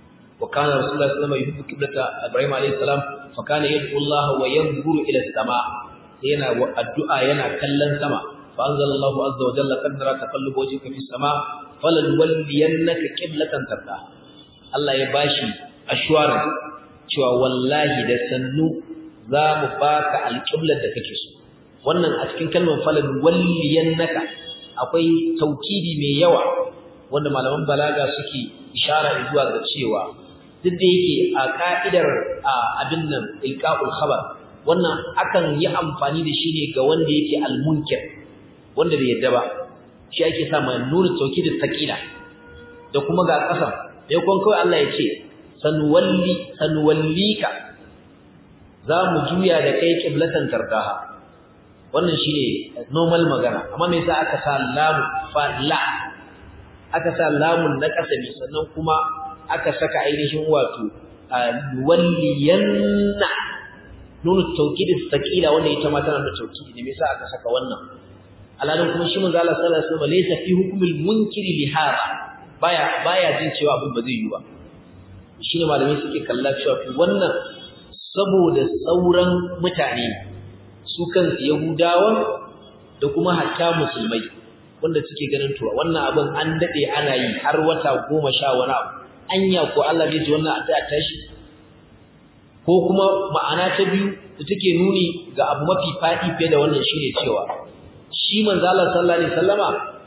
وكان رسول الله صلى الله عليه وسلم يحب قبلة إبراهيم عليه السلام فكان يدعو الله وينظر إلى السماء هنا الدعاء هنا كلن سماء فأنزل الله عز وجل قد نرى تقلب وجهك في السماء فلنولينك قبلة ترضاها الله يباشي أشوارا cewa wallahi da sannu za mu baka alƙiblar da kake so wannan a cikin kalmar falan walliyannaka akwai taukidi mai yawa wanda malaman balaga suke ishara zuwa ga cewa duk da yake a ka'idar abin nan ilqa'ul khabar wannan akan yi amfani da shi ne ga wanda yake almunkir wanda bai yadda ba shi ake sa mai nuna taukidin taqila da kuma ga kasan sai kun kawai Allah ya ce sanwalli sanwallika za mu juya da kai qiblatan tardaha wannan shine normal magana amma me yasa aka sa lamu fa la aka sa lamun na kasabi sannan kuma aka saka ainihin wato walliyanna nunu tawkidi sakila wanda ita ma tana da tawkidi ne me yasa aka saka wannan alalin kuma shi manzo Allah sallallahu alaihi wasallam laysa fi hukmil munkiri li hada baya baya jin cewa abin ba zai yi ba shine malamai suke kalla cewa wannan saboda sauran mutane su kansu yahudawan da kuma hatta musulmai wanda suke ganin to wannan abin an dade ana yi har wata goma sha wani abu anya ko Allah zai ji wannan a tashi ko kuma ma'ana ta biyu da take nuni ga abu mafi fadi fiye da wannan shine cewa shi manzo Allah sallallahu alaihi wasallama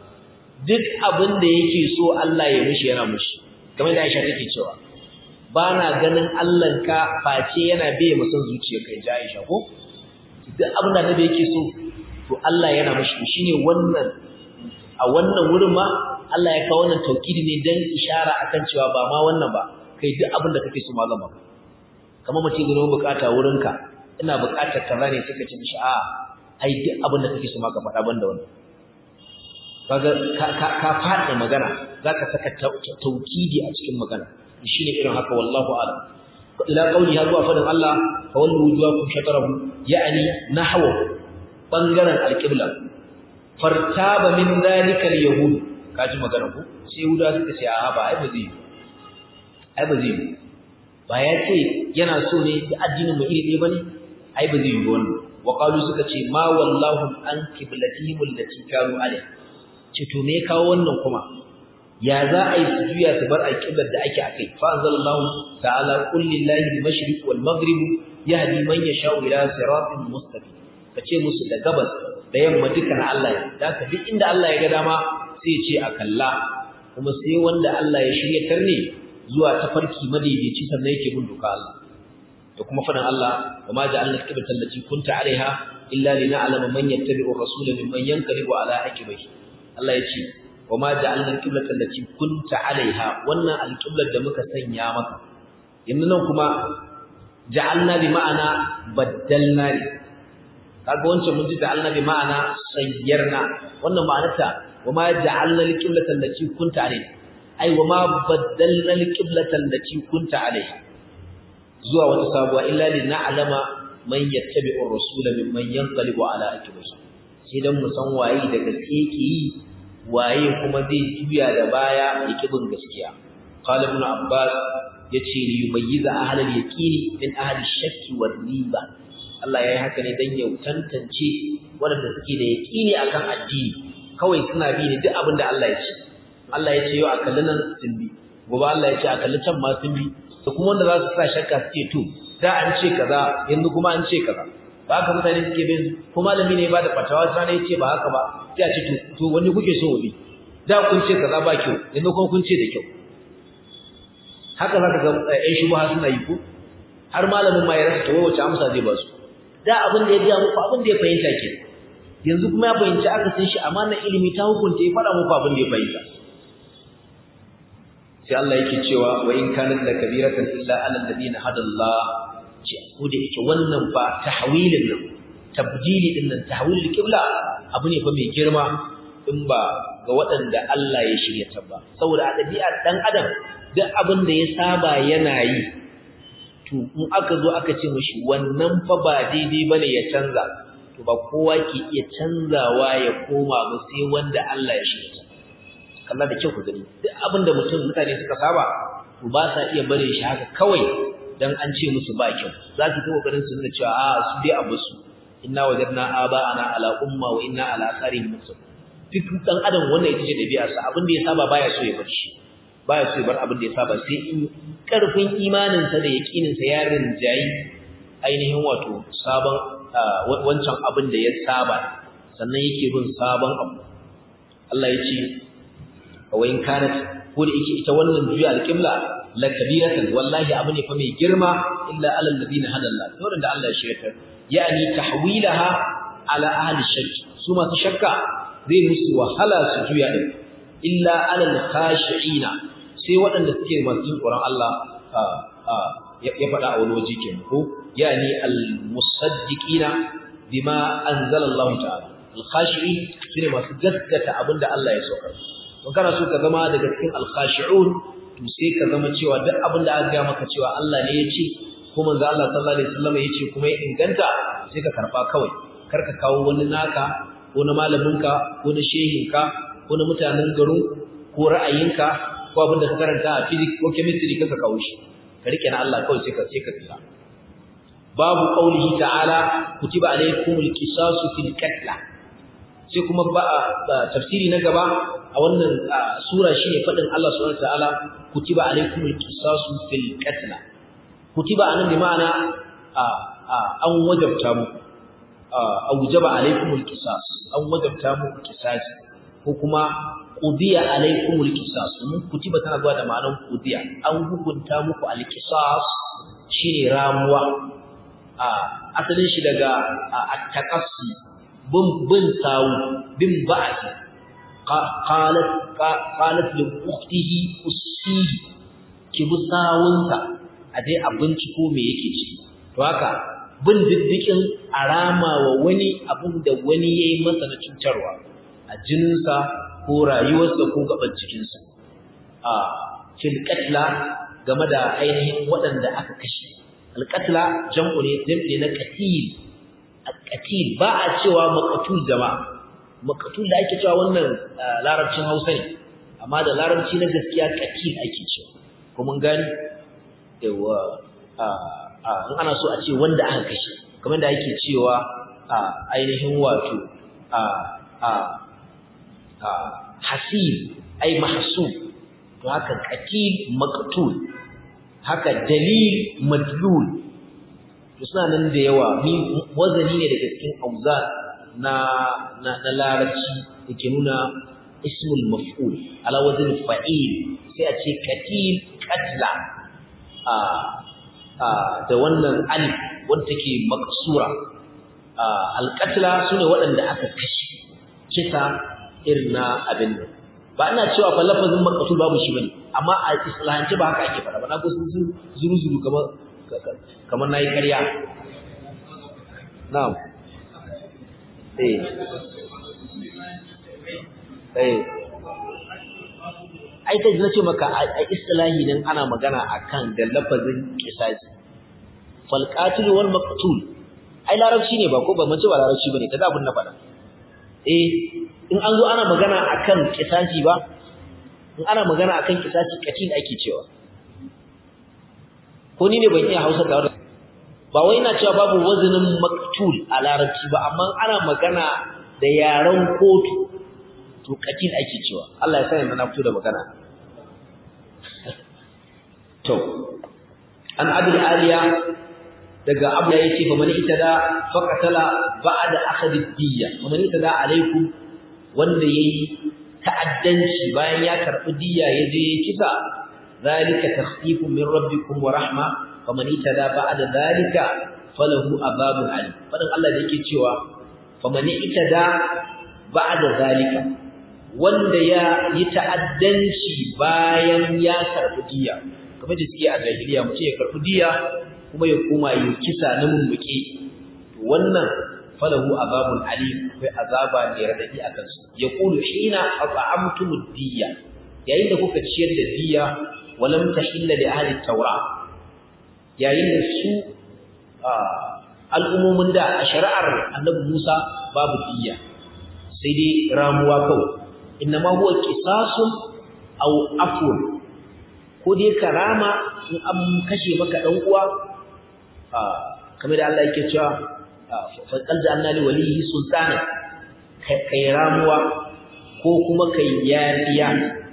duk abin da yake so Allah ya mishi yana mishi kamar da Aisha take cewa bana ganin Allah ka face yana bai musan zuciya kai ji Aisha ko duk abin da Annabi yake so to Allah yana mishi shine wannan a wannan wurin ma Allah ya kawo wannan taukidi ne dan ishara akan cewa ba ma wannan ba kai duk abin da kake so ma zan maka kamar mutum gano bukata wurinka ina bukatar kaza ne suka ce mishi a ai duk abin da kake so ma ka faɗa banda wannan kaga ka ka faɗa magana zaka saka taukidi a cikin magana shine irin haka wallahu a'lam ila qauli har zuwa fadin Allah fa wallu wujuhakum shatarahu ya'ni nahwa bangaren alqibla fartaba min zalika alyahud kaji magana ku sai yahuda suka ce a ba ai ba zai ai ba zai ba ya ce yana so ne da addinin mu iri ɗaya bane ai ba zai yi wannan wa qalu suka ce ma wallahu an qiblatihim allati kanu alaiha ce to me kawo wannan kuma ya za a yi sujuya su bar alqiblar da ake akai fa anzalallahu ta'ala qul lillahi al-mashriq wal maghrib yahdi man yasha'u ila siratin mustaqim kace musu da gabas da yamma dukan Allah ya da duk inda Allah ya ga dama sai ce a kalla kuma sai wanda Allah ya shiryatar ne zuwa tafarki madaidaici sannan yake bin duka Allah da kuma fadan Allah wa ma ja'alna qiblata allati kunta 'alaiha illa lina'lama man yattabi'u ar-rasula mimman yanqalibu 'ala aqibihi Allah ya ce wa ma ja'alna qiblata allati kunta 'alaiha wannan al-qiblat da muka sanya maka yanzu nan kuma ja'alna bi ma'ana baddalna ne kaga wancan mun ji ja'alna bi ma'ana sayyarna wannan ma'anarta وما جعلنا القبلة التي كنت عليها أي وما بدلنا القبلة التي كنت عليها زوا وتصابوا إلا لنعلم من يتبع الرسول ممن ينقلب على عقبيه sai dan mu san waye da gaske yake yi waye kuma zai juya da baya yake bin gaskiya qala ibn abbas yace li yumayyiza ahlal yaqini min ahli shakki war riba Allah yayi haka ne dan ya tantance wanda suke da yaqini akan addini kawai suna bi ne duk abin da Allah ya ce Allah ya ce yau a kalli nan sun bi gobe Allah ya ce a kalli can ma sun bi da kuma wanda za su sa shakka su ce to da an ce kaza yanzu kuma an ce kaza ba haka mutane suke bin ko malami ne ba da fatawa sai ya ce ba haka ba sai a ce to to wani kuke so bi da kun ce kaza ba kyau yanzu kuma kun ce da kyau haka zaka ga ƴan shubha suna yi ko har malamin ma ya rasa to wace amsa zai ba su da abin da ya ga muku abin da ya fahimta kenan yanzu kuma ya fahimci aka san shi amanar ilimi ta hukunta ya faɗa muku abin da ya fahimta sai Allah yake cewa wa in kanat la kabiratan illa ala alladhina hada Allah ce ko da yake wannan ba tahwilin nan tabdili din nan tahwilul qibla abu ne fa mai girma in ba ga waɗanda Allah ya shirya ta ba saboda a ɗabi'ar dan adam duk abin da ya saba yana yi to in aka zo aka ce mishi wannan fa ba daidai bane ya canza to ba kowa ke iya canzawa ya koma ba sai wanda Allah ya shirya kalla da kyau ku gani duk abin da mutum mutane suka saba to to ba sa iya bare shi haka kawai dan an ce musu ba kyau za su kawo kokarin su nuna cewa a su dai abu su inna wajadna aba'ana ala umma wa inna ala asarihim muqtadun duk dan adam wannan ita ce dabi'ar sa abin da ya saba baya so ya bar shi baya so ya bar abin da ya saba sai in karfin imanin sa da yaqinin sa ya rinjayi ainihin wato sabon wancan abin da ya saba sannan yake bin sabon abu Allah ya ce wa in kanat ko da yake ita wannan juya alqibla la kabiratan wallahi abu ne fa mai girma illa alal ladina hadalla sauran da Allah ya shirka yani tahwilaha ala ahli shakk su masu shakka zai musu wahala su juya din illa alal khashiina sai waɗanda suke masu jin tsoron Allah ya faɗa a wani waje kenan ko yani al musaddiqina bima anzala Allah ta'ala al khashiin sune masu gaskata abinda Allah ya saukar don kana so ka zama daga cikin al khashi'un to sai ka zama cewa duk abinda aka ga maka cewa Allah ne ya ce ko manzo Allah sallallahu alaihi wasallam ya ce kuma ya inganta sai ka karba kawai kar ka kawo wani naka ko na malaminka ko na shehinka ko na mutanen garin ko ra'ayinka ko abin da ka karanta a physics ko chemistry ka kawo shi ka rike na Allah kawai sai ka sai ka tsira babu qaulihi ta'ala kutiba alaykumul qisasu fil qatl sai kuma ba tafsiri na gaba a wannan sura shine fadin Allah subhanahu wa ta'ala kutiba alaykumul qisasu fil qatl kutiba anan bi ma'ana an wajabta muku aujaba alaikumul qisas an wajabta muku qisas ko kuma qudiya alaikumul qisas mun kutiba tana zuwa da ma'anar qudiya an hukunta muku alqisas shine ramuwa a asalin shi daga at-taqassi bin bin sawu bin ba'ati qalat qalat li ukhtihi ussihi ki bi sawunsa a dai a binciko me yake ciki to haka bin diddikin arama wa wani abin da wani ya yi masa na cutarwa a jininsa ko rayuwarsa ko gaban cikinsa a filkatla game da ainihin waɗanda aka kashe alkatla jam'u ne jam'i na katil katil ba a cewa makatul jama'a makatul da ake cewa wannan larabcin hausa ne amma da larabci na gaskiya katil ake cewa ko mun gani yawa in ana so a ce wanda aka kashe kamar da ake cewa a ainihin wato a a a hasib ai mahsub to haka qatil maqtul haka dalil madlul to suna nan da yawa mi wazani ne daga cikin auzan na na, na larabci yake nuna ismul maf'ul ala wazn fa'il sai a ce qatil qatla a da wannan alif wanda take maksura alqatla sune waɗanda aka kashe kisa irin na abin nan ba ina cewa fa lafazin maqtul babu shi bane amma a islahance ba haka ake fara ba na ko sun zuru zuru kamar kamar nayi ƙarya na'am eh eh ai kai nace maka a istilahi nan ana magana akan da lafazin kisasi fal qatil wal maqtul ai larabci ne ba ko ba mace ba larabci bane kaza abun na faɗa eh in an zo ana magana akan kisasi ba in ana magana akan kisasi katil ake cewa ko ni ne ban iya Hausa da ba wai ina cewa babu wazinin maqtul a larabci ba amma ana magana da yaran kotu to katil ake cewa Allah ya sani na fito da magana to an abul aliya daga abu ya yace fa man itada faqatala ba'da akhadhi diyya fa man itada alaikum wanda yayi ta'addanci bayan ya karbi diyya yaje ya kisa zalika takhfifun min rabbikum wa rahma faman itada ba'da zalika falahu azabun alim fadan Allah da yake cewa faman itada ba'da zalika wanda ya yi ta'addanci bayan ya karɓi diya kamar da suke a jahiliya mutum ya karɓi diya kuma ya koma yi kisa na mummuke wannan falahu azabun alim akwai azaba ne radadi a kansu ya kulu hina at'amtumud diya yayin da kuka ciyar da diya walam tahilla li ahli tawra yayin da su al'ummomin da a shari'ar annabi Musa babu diya sai dai ramuwa kawai innama huwa qisasun aw afun ko dai karama in an kashe maka dan uwa kamar da Allah yake cewa fa qad ja'alna li waliyhi sultana kai ramuwa ko kuma kai yafiya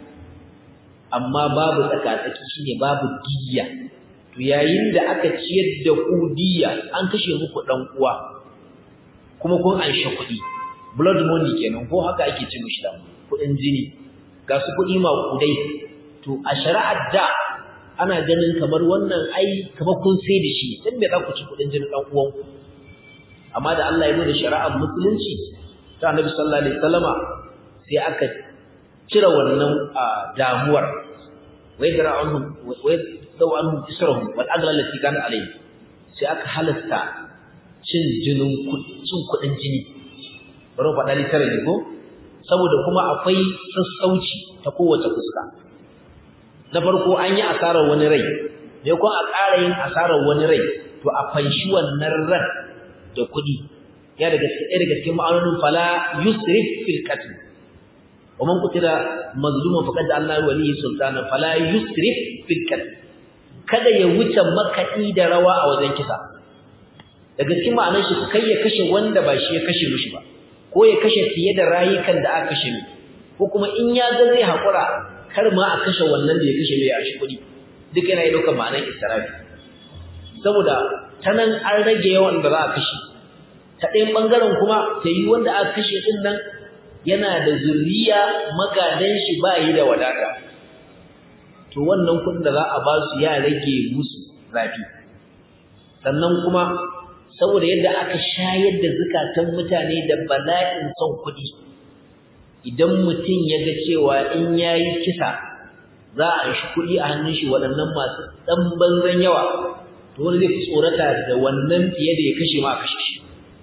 amma babu tsakatsaki shine babu diyya to yayin da aka ciyar da ku diyya an kashe muku dan uwa kuma kun anshe kuɗi blood money kenan ko haka ake ce mishi da kuɗin jini ga su kuɗi maƙudai to a shari'ar da ana ganin kamar wannan ai kamar kun sai da shi dan me za ku ci kuɗin jinin dan uwan amma da Allah ya zo da shari'ar musulunci ta Annabi sallallahu alaihi wasallama sai aka cire wannan damuwar wai da ra'anhum wai dau anhum israhum wal agla allati kana alayhi sai aka halasta cin jinin cin kudin jini bari faɗa litare ne ko saboda kuma akwai sassauci ta kowace fuska na farko an yi asarar wani rai me ko a ƙara yin asarar wani rai to a fanshi wannan ran da kuɗi ya daga cikin daga cikin ma'anonin fala yusrif fil qatl wa man qutila mazluman faqad Allah waliyi sultana fala yusrif fil qatl kada ya wuce makaɗi da rawa a wajen kisa daga cikin ma'anar shi kai ya kashe wanda ba shi ya kashe mishi ba ko ya kashe fiye da rayukan da aka kashe mi ko kuma in ya ga zai haƙura kar ma a kashe wannan da ya kashe mai a shi kuɗi duk yana yi ɗaukar ma'anar israfi saboda ta nan an rage yawan da za a kashe ta ɗayan ɓangaren kuma ta yi wanda aka kashe ɗin nan yana da zuriya magadan shi ba yi da wadata to wannan kuɗin da za a ba su ya rage musu zafi sannan kuma saboda yadda aka shayar da zukatan mutane da bala'in son kuɗi idan mutum ya ga cewa in ya yi kisa za a shi kuɗi a hannun shi waɗannan masu ɗan banzan yawa to wani zai fi tsorata da wannan fiye da ya kashe ma a kashe shi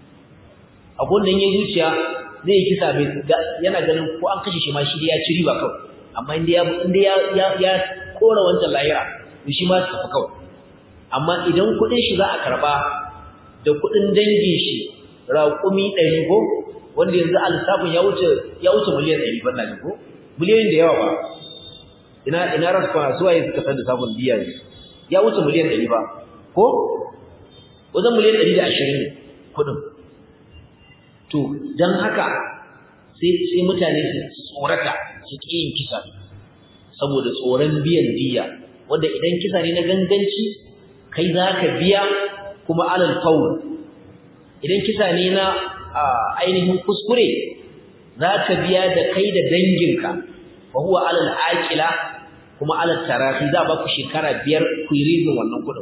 abun da ya zuciya zai yi kisa bai yana ganin ko an kashe shi ma shi ya ci riba kawai amma inda ya inda ya ya kora wancan lahira to shi ma su tafi kawai amma idan kuɗin shi za a karba da kuɗin dangin shi raƙumi ɗari ko wanda yanzu a lissafin ya wuce ya wuce miliyan ɗari ban nan ko miliyoyin da yawa ba ina ina rasu kwana suwa ya suka san da sabon biya ne ya wuce miliyan ɗari ba ko wajen miliyan ɗari da ashirin ne kuɗin to don haka sai sai mutane su tsorata su ƙi yin kisa saboda tsoron biyan diya wanda idan kisa ne na ganganci kai za ka biya kuma alal faul idan kisa ne na ainihin kuskure za ka biya da kai da danginka fa huwa alal aqila kuma alal tarafi za ba ku shekara biyar ku yi rizin wannan kudin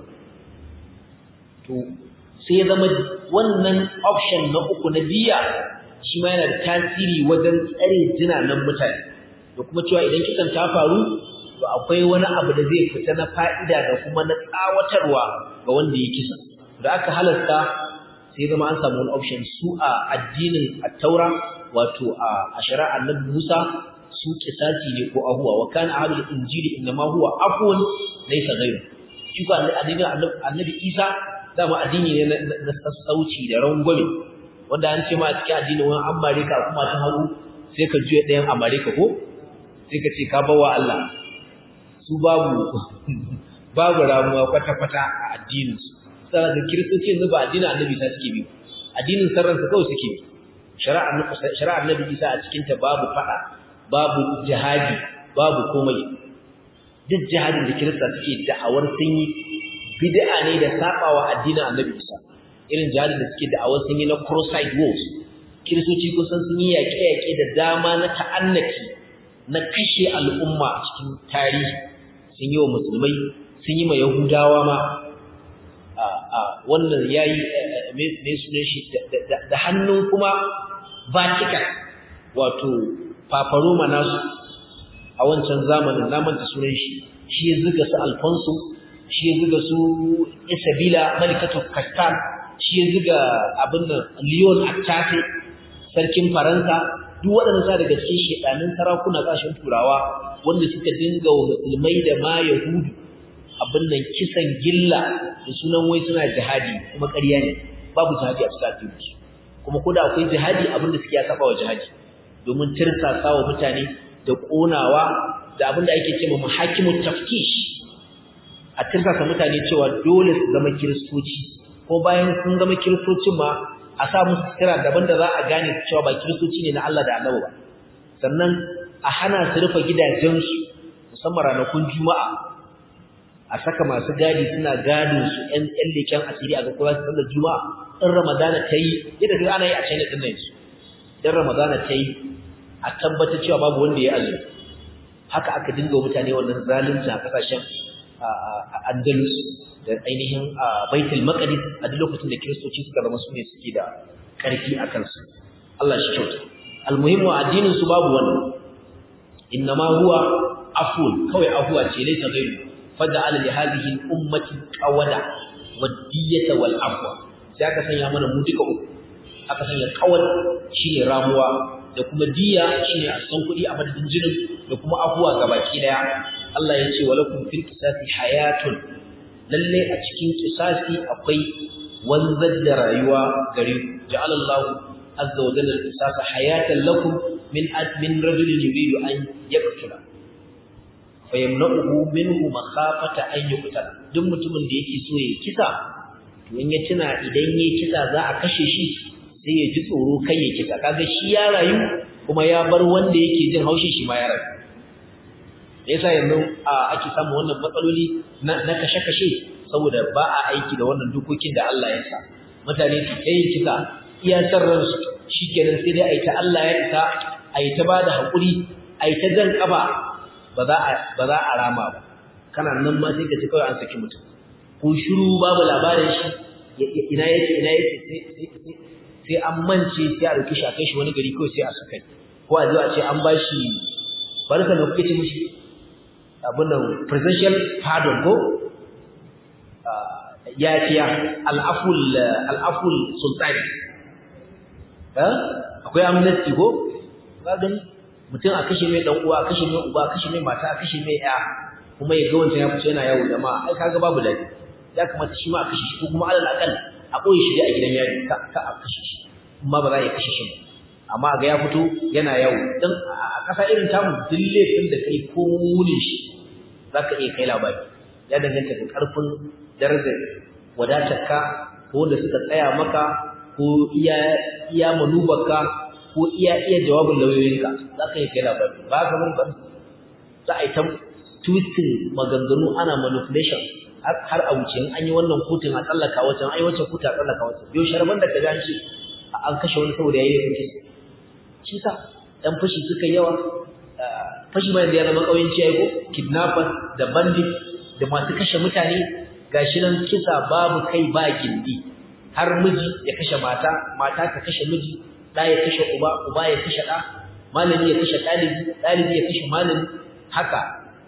to sai zama wannan option na uku na biya shi ma yana da tasiri wajen tsare jinanan mutane da kuma cewa idan kisan ta faru to akwai wani abu da zai fita na fa'ida da kuma na tsawatarwa ga wanda ya kisa da aka halasta sai zama an samu wani option su a addinin at-taura wato a shari'ar annabi Musa su kisasi ne ko ahuwa wa kana ahlul injili inma huwa afwan laysa ghayru shi ko addinin annabi Isa dama addini ne na sassauci da rangwame wanda an ce ma a cikin addinin wani Amerika kuma ta hagu sai ka juya ɗayan Amerika ko sai ka ce ka bawa Allah su babu babu ramuwa kwata-kwata a addininsu sana da kiristoci yanzu ba addinin annabi isa suke bi addinin sarransa kawai suke bi shari'ar annabi isa a cikinta babu fada babu jihadi babu komai duk jihadin da kirista suke da'awar sun yi bid'a ne da sabawa addinin annabi isa irin jihadin da suke da'awar sun yi na cross-side wars kiristoci kusan sun yi yaƙe-yaƙe da dama na ta'annaki na kashe al'umma a cikin tarihi sun yi wa musulmai sun yi ma yahudawa ma wannan ya yi mai sunan shi da hannun kuma vatican wato paparoma nasu a wancan zamanin namanta sunan shi shi ya zuga su alfonso shi ya zuga su isabila malikatu kastan shi ya zuga abin da leon attate sarkin faransa duk waɗanda sa daga cikin shedanin sarakuna ƙasashen turawa wanda suka dinga wa musulmai da ma yahudu abin nan kisan gilla da sunan wai suna jihadi kuma ƙarya ne babu jihadi a cikin addini kuma ko da akwai jihadi abin da suke ya saba wa jihadi domin tirsasa wa mutane da ƙonawa da abin da ake cewa muhakimut tafkish a tirsasa mutane cewa dole su zama kiristoci ko bayan sun zama kiristocin ma a sa musu sira daban da za a gane cewa ba kiristoci ne na Allah da Annabi ba sannan a hana su rufe gidajensu musamman ranakun juma'a a saka masu gadi suna gadin su ƴan ƴan leken asiri a ga kowa su sallar juma'a in ramadana ta yi yadda duk ana yi a china din nan yanzu in ramadana ta yi a tabbatar cewa babu wanda ya azumi haka aka dinga mutane wannan zalunci a kasashen andalus da ainihin baitul maqdis a duk lokacin da kiristoci suka zama su ne suke da karfi a kansu Allah shi kyauta almuhimmu addinin su babu wannan innama huwa afun kawai afuwa ce laysa ghairu faja'ala li hadhihi al-ummati qawada wadiyata wal afwa sai aka sanya mana mu duka uku aka sanya qawad shine ramuwa da kuma diya shine a san kudi a madadin jinin da kuma afuwa gabaki daya Allah ya ce walakum fil qisasi hayatun lalle a cikin qisasi akwai wanzar da rayuwa gare ku ja'alallahu azza wa jalla qisasa hayatan lakum min min rajulin yuridu an yaqtula fayamna'uhu minhu makhafata an yuqtala duk mutumin da yake so ya kisa to in ya tuna idan ya kisa za a kashe shi sai ya ji tsoro kai ya kisa kaga shi ya rayu kuma ya bar wanda yake jin haushin shi ma ya rayu yasa yanzu ake samu wannan matsaloli na kashe-kashe saboda ba a aiki da wannan dokokin da Allah ya sa mutane su kai kisa iya san ransu shikenan sai dai a yi ta Allah ya isa a yi ta ba da haƙuri a yi ta jan ƙaba ba za a rama ba kana nan ma sai ka ci kawai an saki mutum ko shiru babu labarin shi ina yake ina yake sai an mance sai a ɗauki shi a kai shi wani gari kawai sai a sakai ko a zo a ce an ba shi barka da kuke ce mishi abin nan presidential pardon ko yafiya al'aful al'aful sultani akwai amnesty ko ba gani mutum a kashe mai dan uwa a kashe mai uba a kashe mai mata a kashe mai ya kuma ya ga wancan ya fito yana yawo jama'a ai kaga babu dadi ya kamata shi ma a kashe shi ko kuma alal akal a koyi shi a gidan yari ka ka a kashe shi amma ba za a kashe shi ba amma ga ya fito yana yawo dan a kasa irin tamu dille din da kai ko munin shi zaka iya kai labari ya danganta da karfin darajar wadatarka ko wanda suka tsaya maka ko iya iya manubarka ko iya iya jawabin lauyoyinka za ka yi kai labari ba ka bari ba za a yi ta twisting maganganu ana manipulation har a wuce an yi wannan kotun a tsallaka wancan an yi wancan kotun a tsallaka wancan yau sharban da ka ji an ce an kashe wani saboda ya yi laifin kisa shi sa ɗan fashi suka yawa fashi ma yanzu ya zama ƙauyenci ya yi ko kidnappers da bandit da masu kashe mutane gashi nan kisa babu kai ba gindi har miji ya kashe mata mata ta kashe miji ɗa ya kashe uba uba ya kashe ɗa malami ya kashe ɗalibi ɗalibi ya kashe malami haka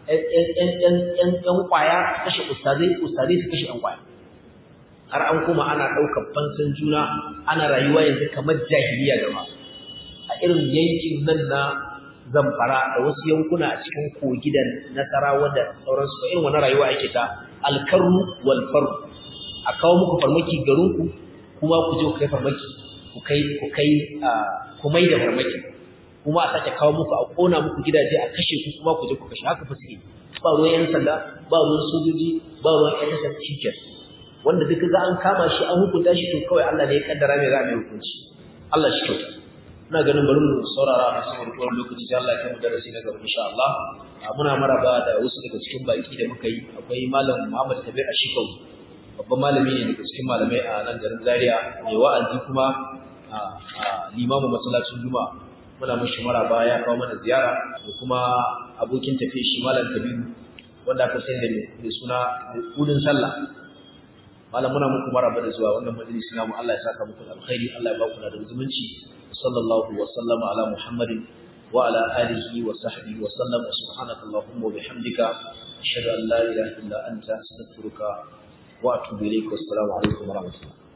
ƴan ƙwaya kashe ustazai ustazai su kashe ƴan ƙwaya har an kuma ana ɗaukar fansan juna ana rayuwa yanzu kamar jahiliya gaba a irin yankin nan na zamfara da wasu yankuna a cikin kogi da nasarawa da sauransu ba irin wani rayuwa ake ta alkarru wal faru a kawo muku farmaki garinku kuma ku je ku kai farmaki ku kai ku kai ku mai da farmaki kuma a sake kawo muku a kona muku gidaje a kashe ku kuma ku je ku kashe haka fa suke ba ruwan yan sanda ba ruwan sojoji ba ruwan yan sanda cikin wanda duka ga an kama shi an hukunta shi to kawai Allah ne ya kaddara mai za mai hukunci Allah shi kyauta ina ganin bari mu saurara a saboda kowane lokaci sai Allah ya kai mu darasi na gaba insha Allah muna maraba da wasu daga cikin baki da muka yi akwai malam Muhammad Kabir Ashikau babban malami ne daga cikin malamai a nan garin Zaria mai wa'azi kuma a limamin masallacin Juma'a muna mishi maraba ya kawo mana ziyara da kuma abokin tafiya shi malam Kabiru wanda aka sani da suna kudin sallah malam muna muku maraba da zuwa wannan majalisi namu Allah ya saka muku alkhairi Allah ya ba ku da zumunci sallallahu wa sallama ala muhammadin wa ala alihi wa sahbihi wa sallam wa subhanaka allahumma wa bihamdika ashhadu an la ilaha illa anta astaghfiruka wa atubu ilayk wa assalamu alaikum wa rahmatullah